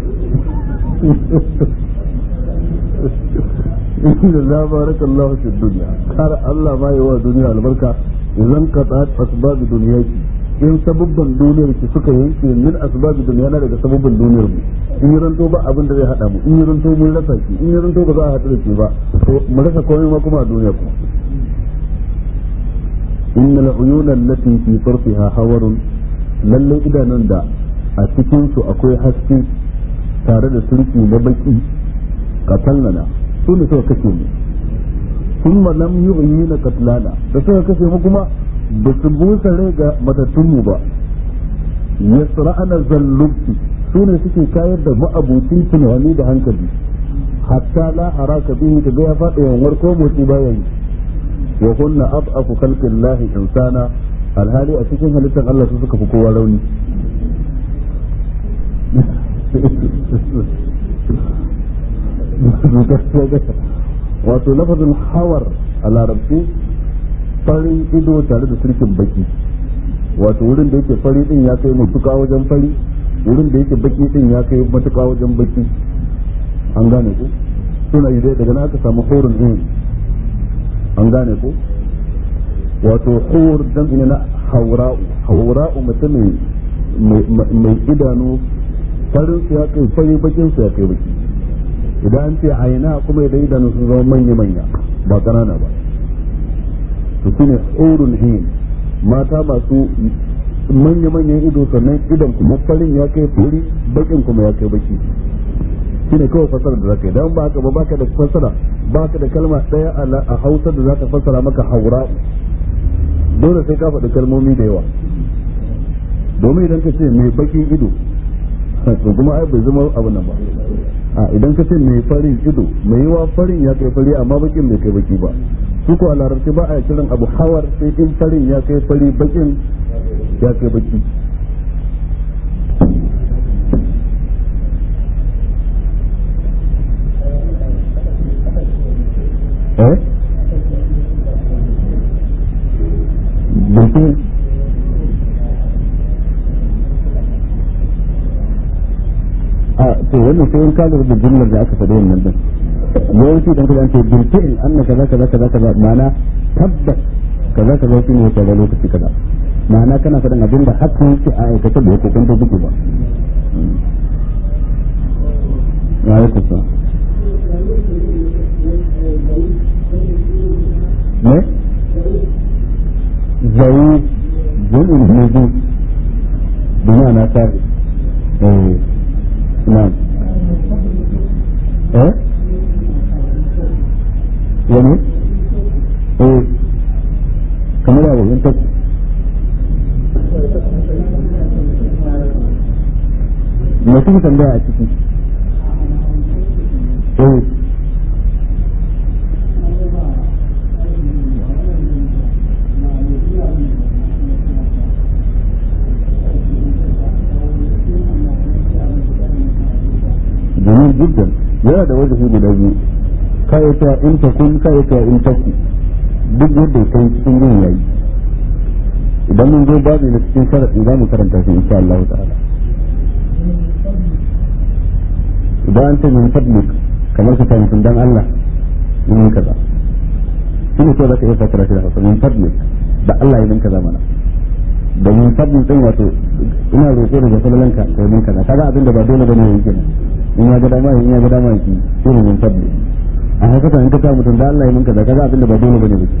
inda la barakallahu fi dunya kar Allah ma yi wa duniya albarka idan qata'at asbab duniya ki in sabubban duniyar ki suka yanke min asbab duniya na daga sabubban duniyar mu in yi ranto ba abin da zai hada mu in yi ranto mun rasa ki in yi ranto ba za a haɗu da ki ba to mu rasa komai ma kuma a duniya kuma inna al-uyuna allati fi tarfiha hawarun lalle idanun da a cikin su akwai haske tare da surki na baki katallana su ne suka kashe mu thumma lam yu'yina katlana da suka kashe mu kuma ba su busa rai ga matattunmu ba yasra'ana zallubti su ne suke kayar da ma'abucin tunani da hankali hatta la haraka bihi kaga ya faɗi yanwar ko motsi baya yi wa kunna ad'afu khalqillahi insana alhali a cikin halittar Allah su suka fi kowa rauni wato lafazin hawar a larabci farin ido tare da sirkin baki wato wurin da yake fari din ya kai matuka wajen fari wurin da yake baki din ya kai matuka wajen baki an gane ku suna yi daga na aka samu horin din an gane ku wato hor dan ina na haura'u haura'u mutum mai idanu farin su ya kai fari bakin su ya kai baki idan an ce aina kuma idan idanu sun zama manya manya ba kanana ba to shine hurun hin mata masu manya-manyan ido sannan idan kuma farin ya kai furi bakin kuma ya kai baki shine kawai fasara da zaka yi dan baka ba baka da fasara baka da kalma daya a Hausa da zaka fasara maka haura dole sai ka faɗi kalmomi da yawa domin idan ka ce mai bakin ido to kuma ai bai zama abu nan ba a idan ka ce mai farin ido mai yawa farin ya kai fari amma bakin bai kai baki ba su ko a larabci ba a kiran abu hawar sai in farin ya kai fari bakin ya kai baki eh baki a to wannan sai in ka da jumlar da aka faɗi wannan din yawanci dan kaza ce bilfi'il anna kaza kaza kaza kaza ma'ana tabbas kaza kaza shine ya kaza lokaci kaza ma'ana kana faɗin abin da hakan yake a aikata da yake kwanta duki ba ya yi kusa ne zai jami'in hudu duniya na tare eh na eh wani eh kamar yawon yin tafi me kuka tambaya a ciki eh جميل جدا yana da wajen guda biyu kayata in ta kun kayata in ta ku duk yadda kai cikin yin yayi idan mun zo babu na cikin sharaɗi za mu karanta shi insha Allah ta'ala idan an ce min fadlik kamar ka tayi dan Allah yin kaza shi ne so da ka iya fakara shi da hausa min fadlik da Allah ya min kaza mana da min fadlik din wato ina roƙo da jasalanka ka yi min kaza kaga abin da ba dole bane yayi kenan in ya ga dama in ya ga dama ki irin min fadlik a haka ta in ka ta mutum da Allah ya min kaza kaga abin da ba dole bane ba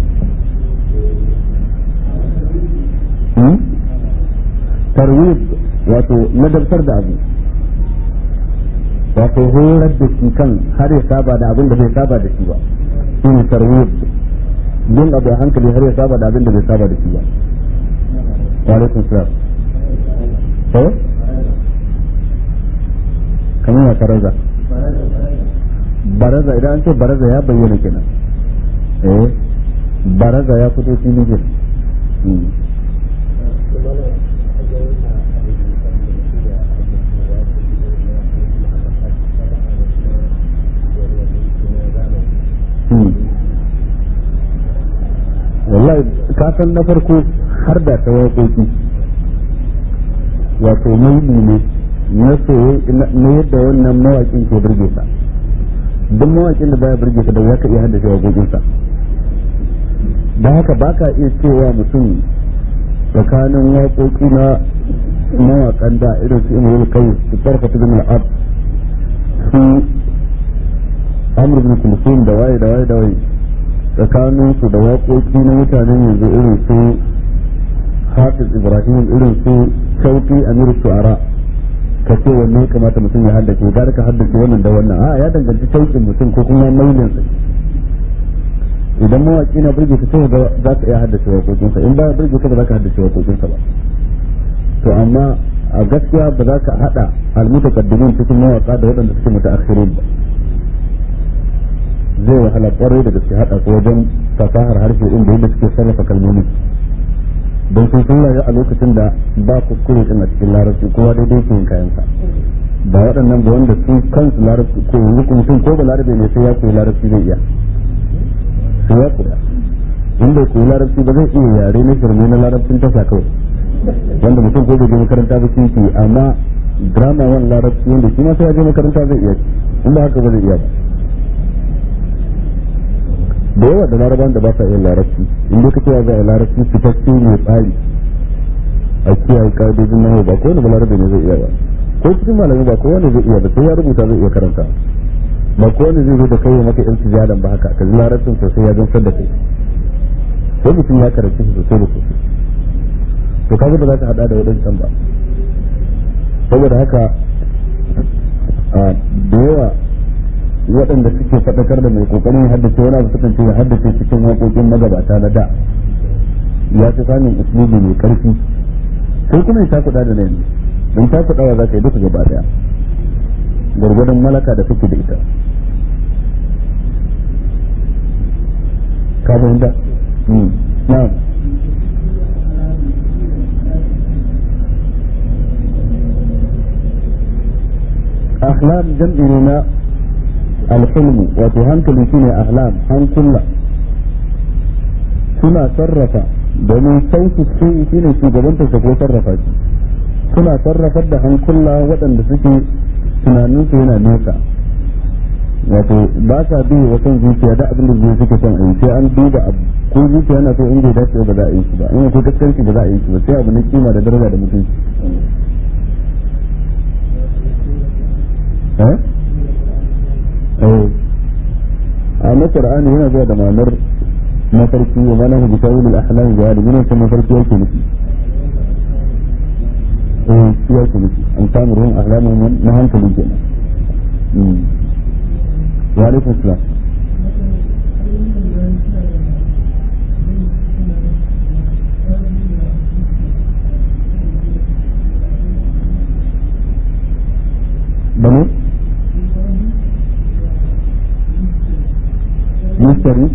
tarwib wato ladabtar da abu wato horar da shi kan har ya saba da abin da bai saba da shi ba shine tarwib yin abu a hankali har ya saba da abin da bai saba da shi ba wa alaikum salam eh kamar ya karaza baraza idan an ce baraza ya bayyana kenan eh baraza ya fito fili kenan wallahi ka san na farko har da ta waƙoƙi wato maili ne na na yadda wannan mawaƙin ke burge sa duk mawaƙin da baya burge ka da ya ka iya haddace waƙoƙinsa da haka ba ka iya cewa mutum tsakanin waƙoƙi na mawaƙan da irin su imar kai su tsarfa ta gina al'ad su amur bin kulsum da waye da waye da waye tsakanin su da waƙoƙi na mutanen yanzu irin su hafiz ibrahim irin su shauki amir su'ara ka ce wanne ya kamata mutum ya haddace gara ka haddace wannan da wannan a ya danganci shauƙin mutum ko kuma mailin sa idan mawaƙi na burge ka sai za ka iya haddace waƙoƙinsa in ba burge ka ba za ka haddace waƙoƙinsa ba to amma a gaskiya ba za ka haɗa almutaqaddimin cikin mawaƙa da waɗanda suke mutaakhirin ba zai wahala kwarai da gaske haɗa su wajen fasahar harshe inda yadda suke sarrafa kalmomi don sun sun rayu a lokacin da ba kuskure din a cikin larabci kowa daidai ke yin kayansa ba waɗannan ba wanda su kansu larabci ko yanzu mutum ko ba larabe ne sai ya koyi larabci zai iya sai ya koya in bai koyi larabci ba zai iya yare na shirme na larabcin tasha kawai wanda mutum ko bai je makaranta ba shi amma drama wani larabci wanda shi ma sai ya je makaranta zai iya in ba haka ba zai iya ba da yawa da laraban da ba sa yin larabci in dai kace za a larabci fitacce mai tsari a kiyaye ka'idojin nahu ba kowane ba larabe ne zai iya ba ko cikin malami ba kowane zai iya ba sai ya rubuta zai iya karanta ba kowane zai zo da kai maka yan tijadan ba haka ka ji larabcin sosai ya gamsar da kai sai mutum ya karanci shi sosai da sosai to kaga ba za ka hada da wadancan ba saboda haka da yawa waɗanda suke faɗakar da mai kokarin haddace wani abu sukan ce ya haddace cikin waƙoƙin magabata na da ya fi samun usulubi mai ƙarfi sai kuma ya takuɗa da nan don takuɗawa za ka yi duka gaba daya gwargwadon malaka da kake da ita ka fahimta na'am ahlam jam'i ne na alhilmu wato hankali shine ahlam hankula suna sarrafa domin sauki su shine shugabantar ko sarrafa shi suna sarrafar da hankula waɗanda suke tunaninsu yana nesa wato ba sa bi wa son zuciya da abin da zuciya suke son a yi sai an duba abu ko zuciya na so in bai dace ba za a yi shi ba in ko gaskanci ba za a yi shi ba sai abu na kima da daraja da mutunci eh eh a na qur'ani yana zuwa da ma'anar mafarki wa mana hu bitawil al-ahlam ga da yana kuma mafarki yake nufi eh shi yake nufi an samu ruwan ahlamun na hankali kenan wa alaikum salam bane مشتري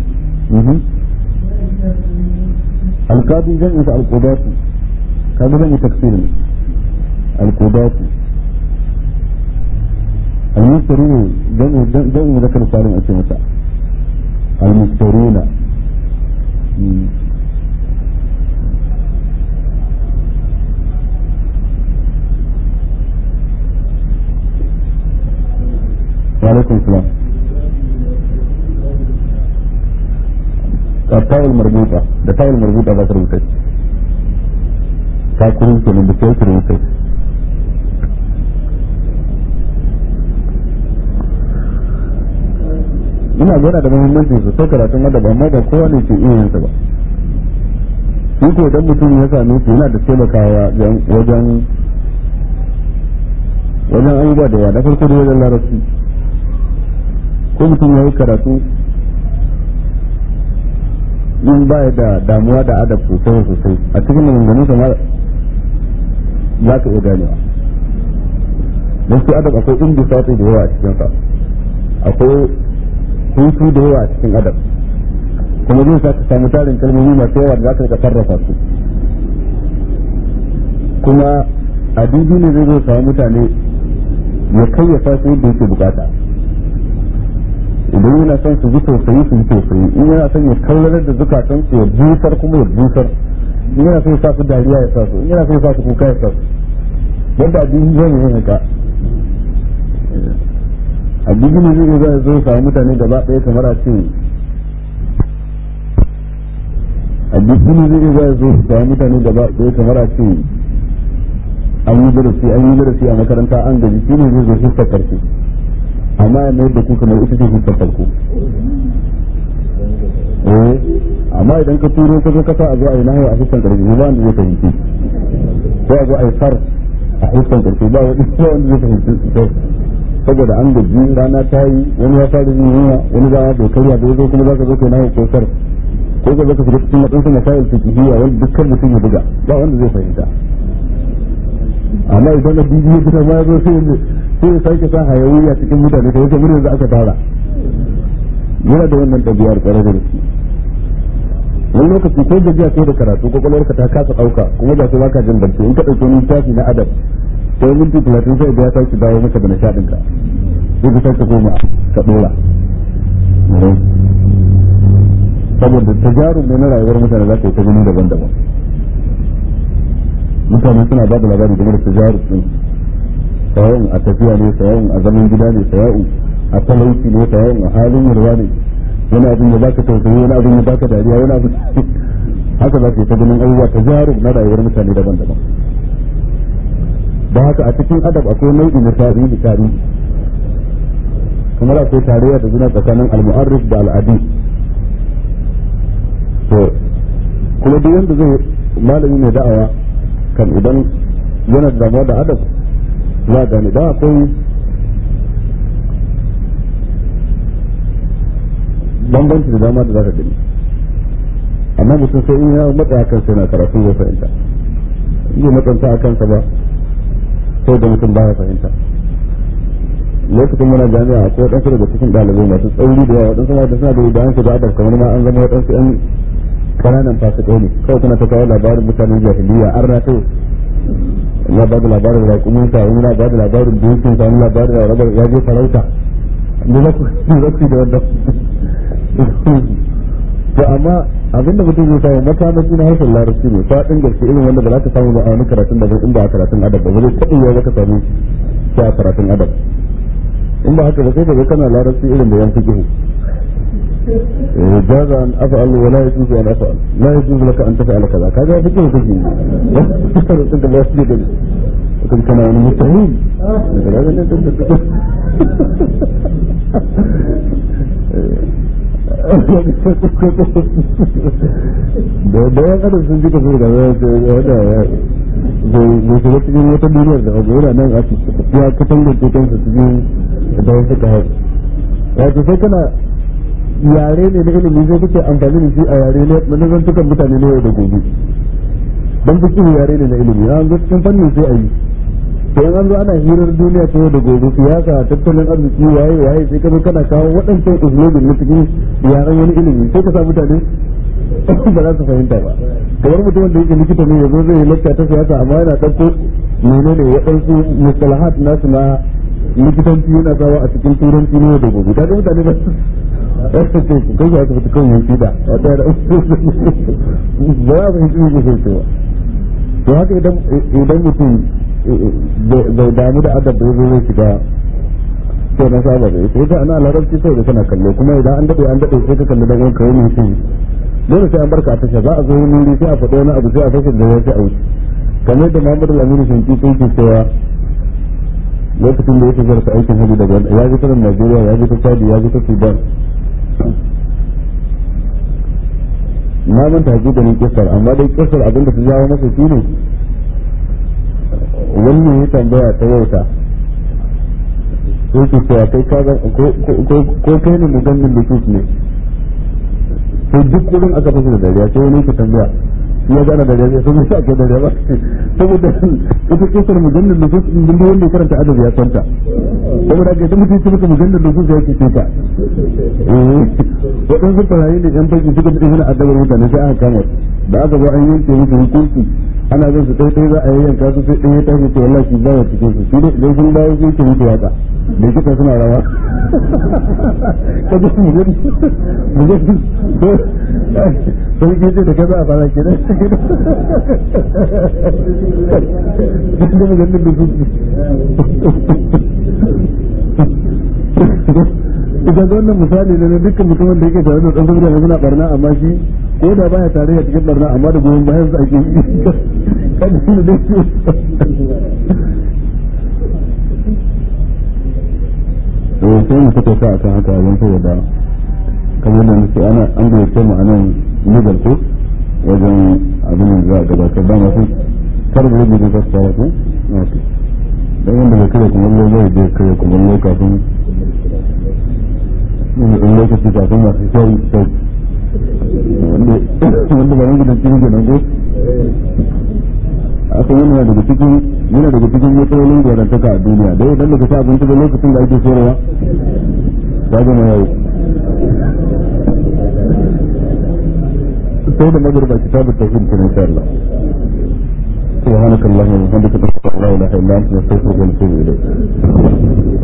القاضي جمع القضاة كان جمع تكسير القضاة المشتري جمع جمع ذكر سالم أسمة المشترين وعليكم السلام التاء المربوطة ده تاء المربوطة ذاك rubuta ta kurin kenan da sai rubuta ina gana da muhimmanci sosai karatun adab amma ba kowa ne ke iya yinsa ba shi ko idan mutum ya same shi yana da taimakawa wajen wajen abubuwa da yawa na farko da wajen larabci ko mutum ya yi karatu in ba da damuwa da adab sosai sosai a cikin maganganun sa za ka iya ganewa don su adab akwai inda sati da yawa a cikin sa akwai hutu da yawa a cikin adab kuma zai sa ka samu tarin kalmomi masu yawa da za ka sarrafa su kuma a dubi ne zai zo samu mutane ya kayyafa su yadda yake bukata idan yana son su ji tausayi su ji tausayi in yana son ya kallarar da zukatan su ya busar kuma ya busar in yana son ya sa su dariya ya sa su in yana son ya sa su kuka ya sa su yadda addini zai yi haka addini ne zai zai zo samu mutane gaba ɗaya kamar a ce addini ne zai zo samu mutane gaba ɗaya kamar a ce an yi darasi an yi darasi a makaranta an gaji shi ne zai zo fuskar karshe amma ya mayar da ku kamar ita ce fuskar farko eh amma idan ka turo ka zo kasa a zo a yi nahayi a fuskar karshe ba wanda zai fahimci ko a zo a yi far a fuskar karshe ba wanda zai fahimci saboda an gaji rana ta yi wani ya fara yin yunwa wani ba ya karya da yazo kuma zaka zo kai nahayi ko sar ko ka zo ka shiga cikin matsayin masail fiqhiyya wanda dukkan mutum ya buga ba wanda zai fahimta amma idan na bibiyo kuma ma zo sai sai ya sake sa hayawiya cikin mutane da yake mun da aka tara yana da wannan ɗabi'ar ƙwarar da gaske wani lokaci ko gajiya kai da karatu kwakwalwarka ta kasa ɗauka kuma ba sai baka jin barci in ka ɗauki wani littafi na adab sai minti talatin sai da ya sake dawo maka da nishaɗinka sai ka sake koma ka ɗora saboda tajarun ne na rayuwar mutane za ka yi ta gani daban-daban mutane suna ba da labari game da tajarun din sawa'un a tafiya ne sawa'un a zaman gida ne sawa'un a talauci ne sawa'un a halin yarwa ne wani abin ya baka tausayi wani abin ya baka dariya wani abin haka za ka yi ta ganin abubuwa tajarun na rayuwar mutane daban-daban da haka a cikin adab akwai nau'i na tarihi da tarihi kamar akwai tarayya da juna tsakanin al-mu'arrif da al-adi to kuma duk wanda zai malami mai da'awa kan idan yana da damuwa da adab za gane da akwai bambanci da dama da za ka gani amma mutum sai in ya matsa a kansa yana karatu ya fahimta in ya matsanta a kansa ba sai da mutum baya fahimta lokacin muna jami'a akwai waɗansu daga cikin ɗalibai masu tsauri da yawa waɗansu ma da suna da idan su da adab kamar ma an zama waɗansu ƴan kananan fasikai ne kawai kuna ta kawo labarin mutanen jahiliya an rata ya ba da labarin raƙumin sa wani na ba da labarin dokin sa wani labarin da rabar ya je farauta ne za ku za ku da wannan to amma abinda mutum zai samu makamashi na harshen larabci ne faɗin gaske irin wanda ba za ka samu ba a wani karatun da in ba a karatun adab ba zai taɓa yiwa ka samu shi a karatun adab in ba haka ba sai ka ga kana larabci irin da yan fikihu جاز أن أفعل ولا يجوز أن أفعل لا يجوز لك أن تفعل كذا كذا فكر فكر أنت لا يسجد لكن كان أنا مستحيل da da ya kada sun jika su da ya da ya bai shiga cikin wata duniyar da abu yana nan a ya katangar cikin su cikin da wasu ka hau wato sai kana yare ne na ilimi sai kuke amfani da shi a yare na nazantukan mutane na yau da gobe don fikin yare ne na ilimi an zo cikin fannin sai a yi to an zo ana hirar duniya ta yau da gobe siyasa tattalin arziki waye waye sai ka zo kana kawo waɗancan usulobin na cikin yaren wani ilimi sai ka sa mutane ba za su fahimta ba kamar mutum wanda yake likita ne yazo zai yi lakta ta siyasa amma yana ɗauko menene waɗansu mustalahat nasu na likitanci yana sawa a cikin turanci ne da gobe kaga mutane ba ɗarsa ce ku kai ya tafi kan yanki da a ɗaya da ba ya fahimci ne ke cewa to haka idan idan mutum bai damu da adab da yazo zai shiga to na saba da sai da ana larabci sai da kana kallo kuma idan an dade an dade sai ka kalli dan uwanka wani mutum dole sai an barka a tasha za a zo wani wuri sai a faɗo wani abu sai a fashin da ya sai a wuce kamar da Muhammadu Lamini Shinki sai ke cewa lokacin da ya tafi da aikin hajji daga ya ji ta Najeriya ya ji ta Chad ya ji ta Sudan na manta hakikanin kisar amma dai kisar abin da su jawo masa shi ne wannan ya tambaya ta yauta sai ke cewa kai ka ko kai ne mugammin da ne sai duk wurin aka fasa da dariya sai wani ke tambaya shi ya gana dariya sai mai sa ake dariya ba saboda ita kisar mujallar da su din da wanda ya karanta adabi ya santa saboda ga idan mutum ya maka mujallar da su sai yake tuka eh waɗansu farayi da yan fashi suka bi hana adabar mutane sai aka kama da aka zo an yanke musu hukunci ana zan su kai za a yayyanka su sai ɗaya ya tashi ce wallahi shi ba wa cikin su shi ne idan sun dawo sai ke mutu waka da kita suna rawa kaje mu gudu mu gudu sai ke ce da kaza a fara kenan da mu ganin da su idan wannan misali ne na dukkan mutumin da yake tare da ɗan saboda suna barna amma shi ko da baya tare da cikin barna amma da goyon bayan su ake yi kan shi da eh sai mu fito sa akan haka wajen saboda kamar da nake ana an gayyace mu anan nigar ko wajen abin da za a gabatar da masu karbar da zai fara ko dan wanda bai kare kumallo zai je kare kumallo kafin in lokaci kafin masu kyau kyau wanda ba yanzu da cikin kenan ko aka yana daga cikin yana daga cikin matsalolin gwarantaka a duniya da idan baka ci abinci da lokacin da ake sayarwa ya zama yau sai da magarba kitabut tauhid kenan insha Allah سبحانك اللهم وبحمدك نشهد ان لا اله الا انت نستغفرك ونتوب اليك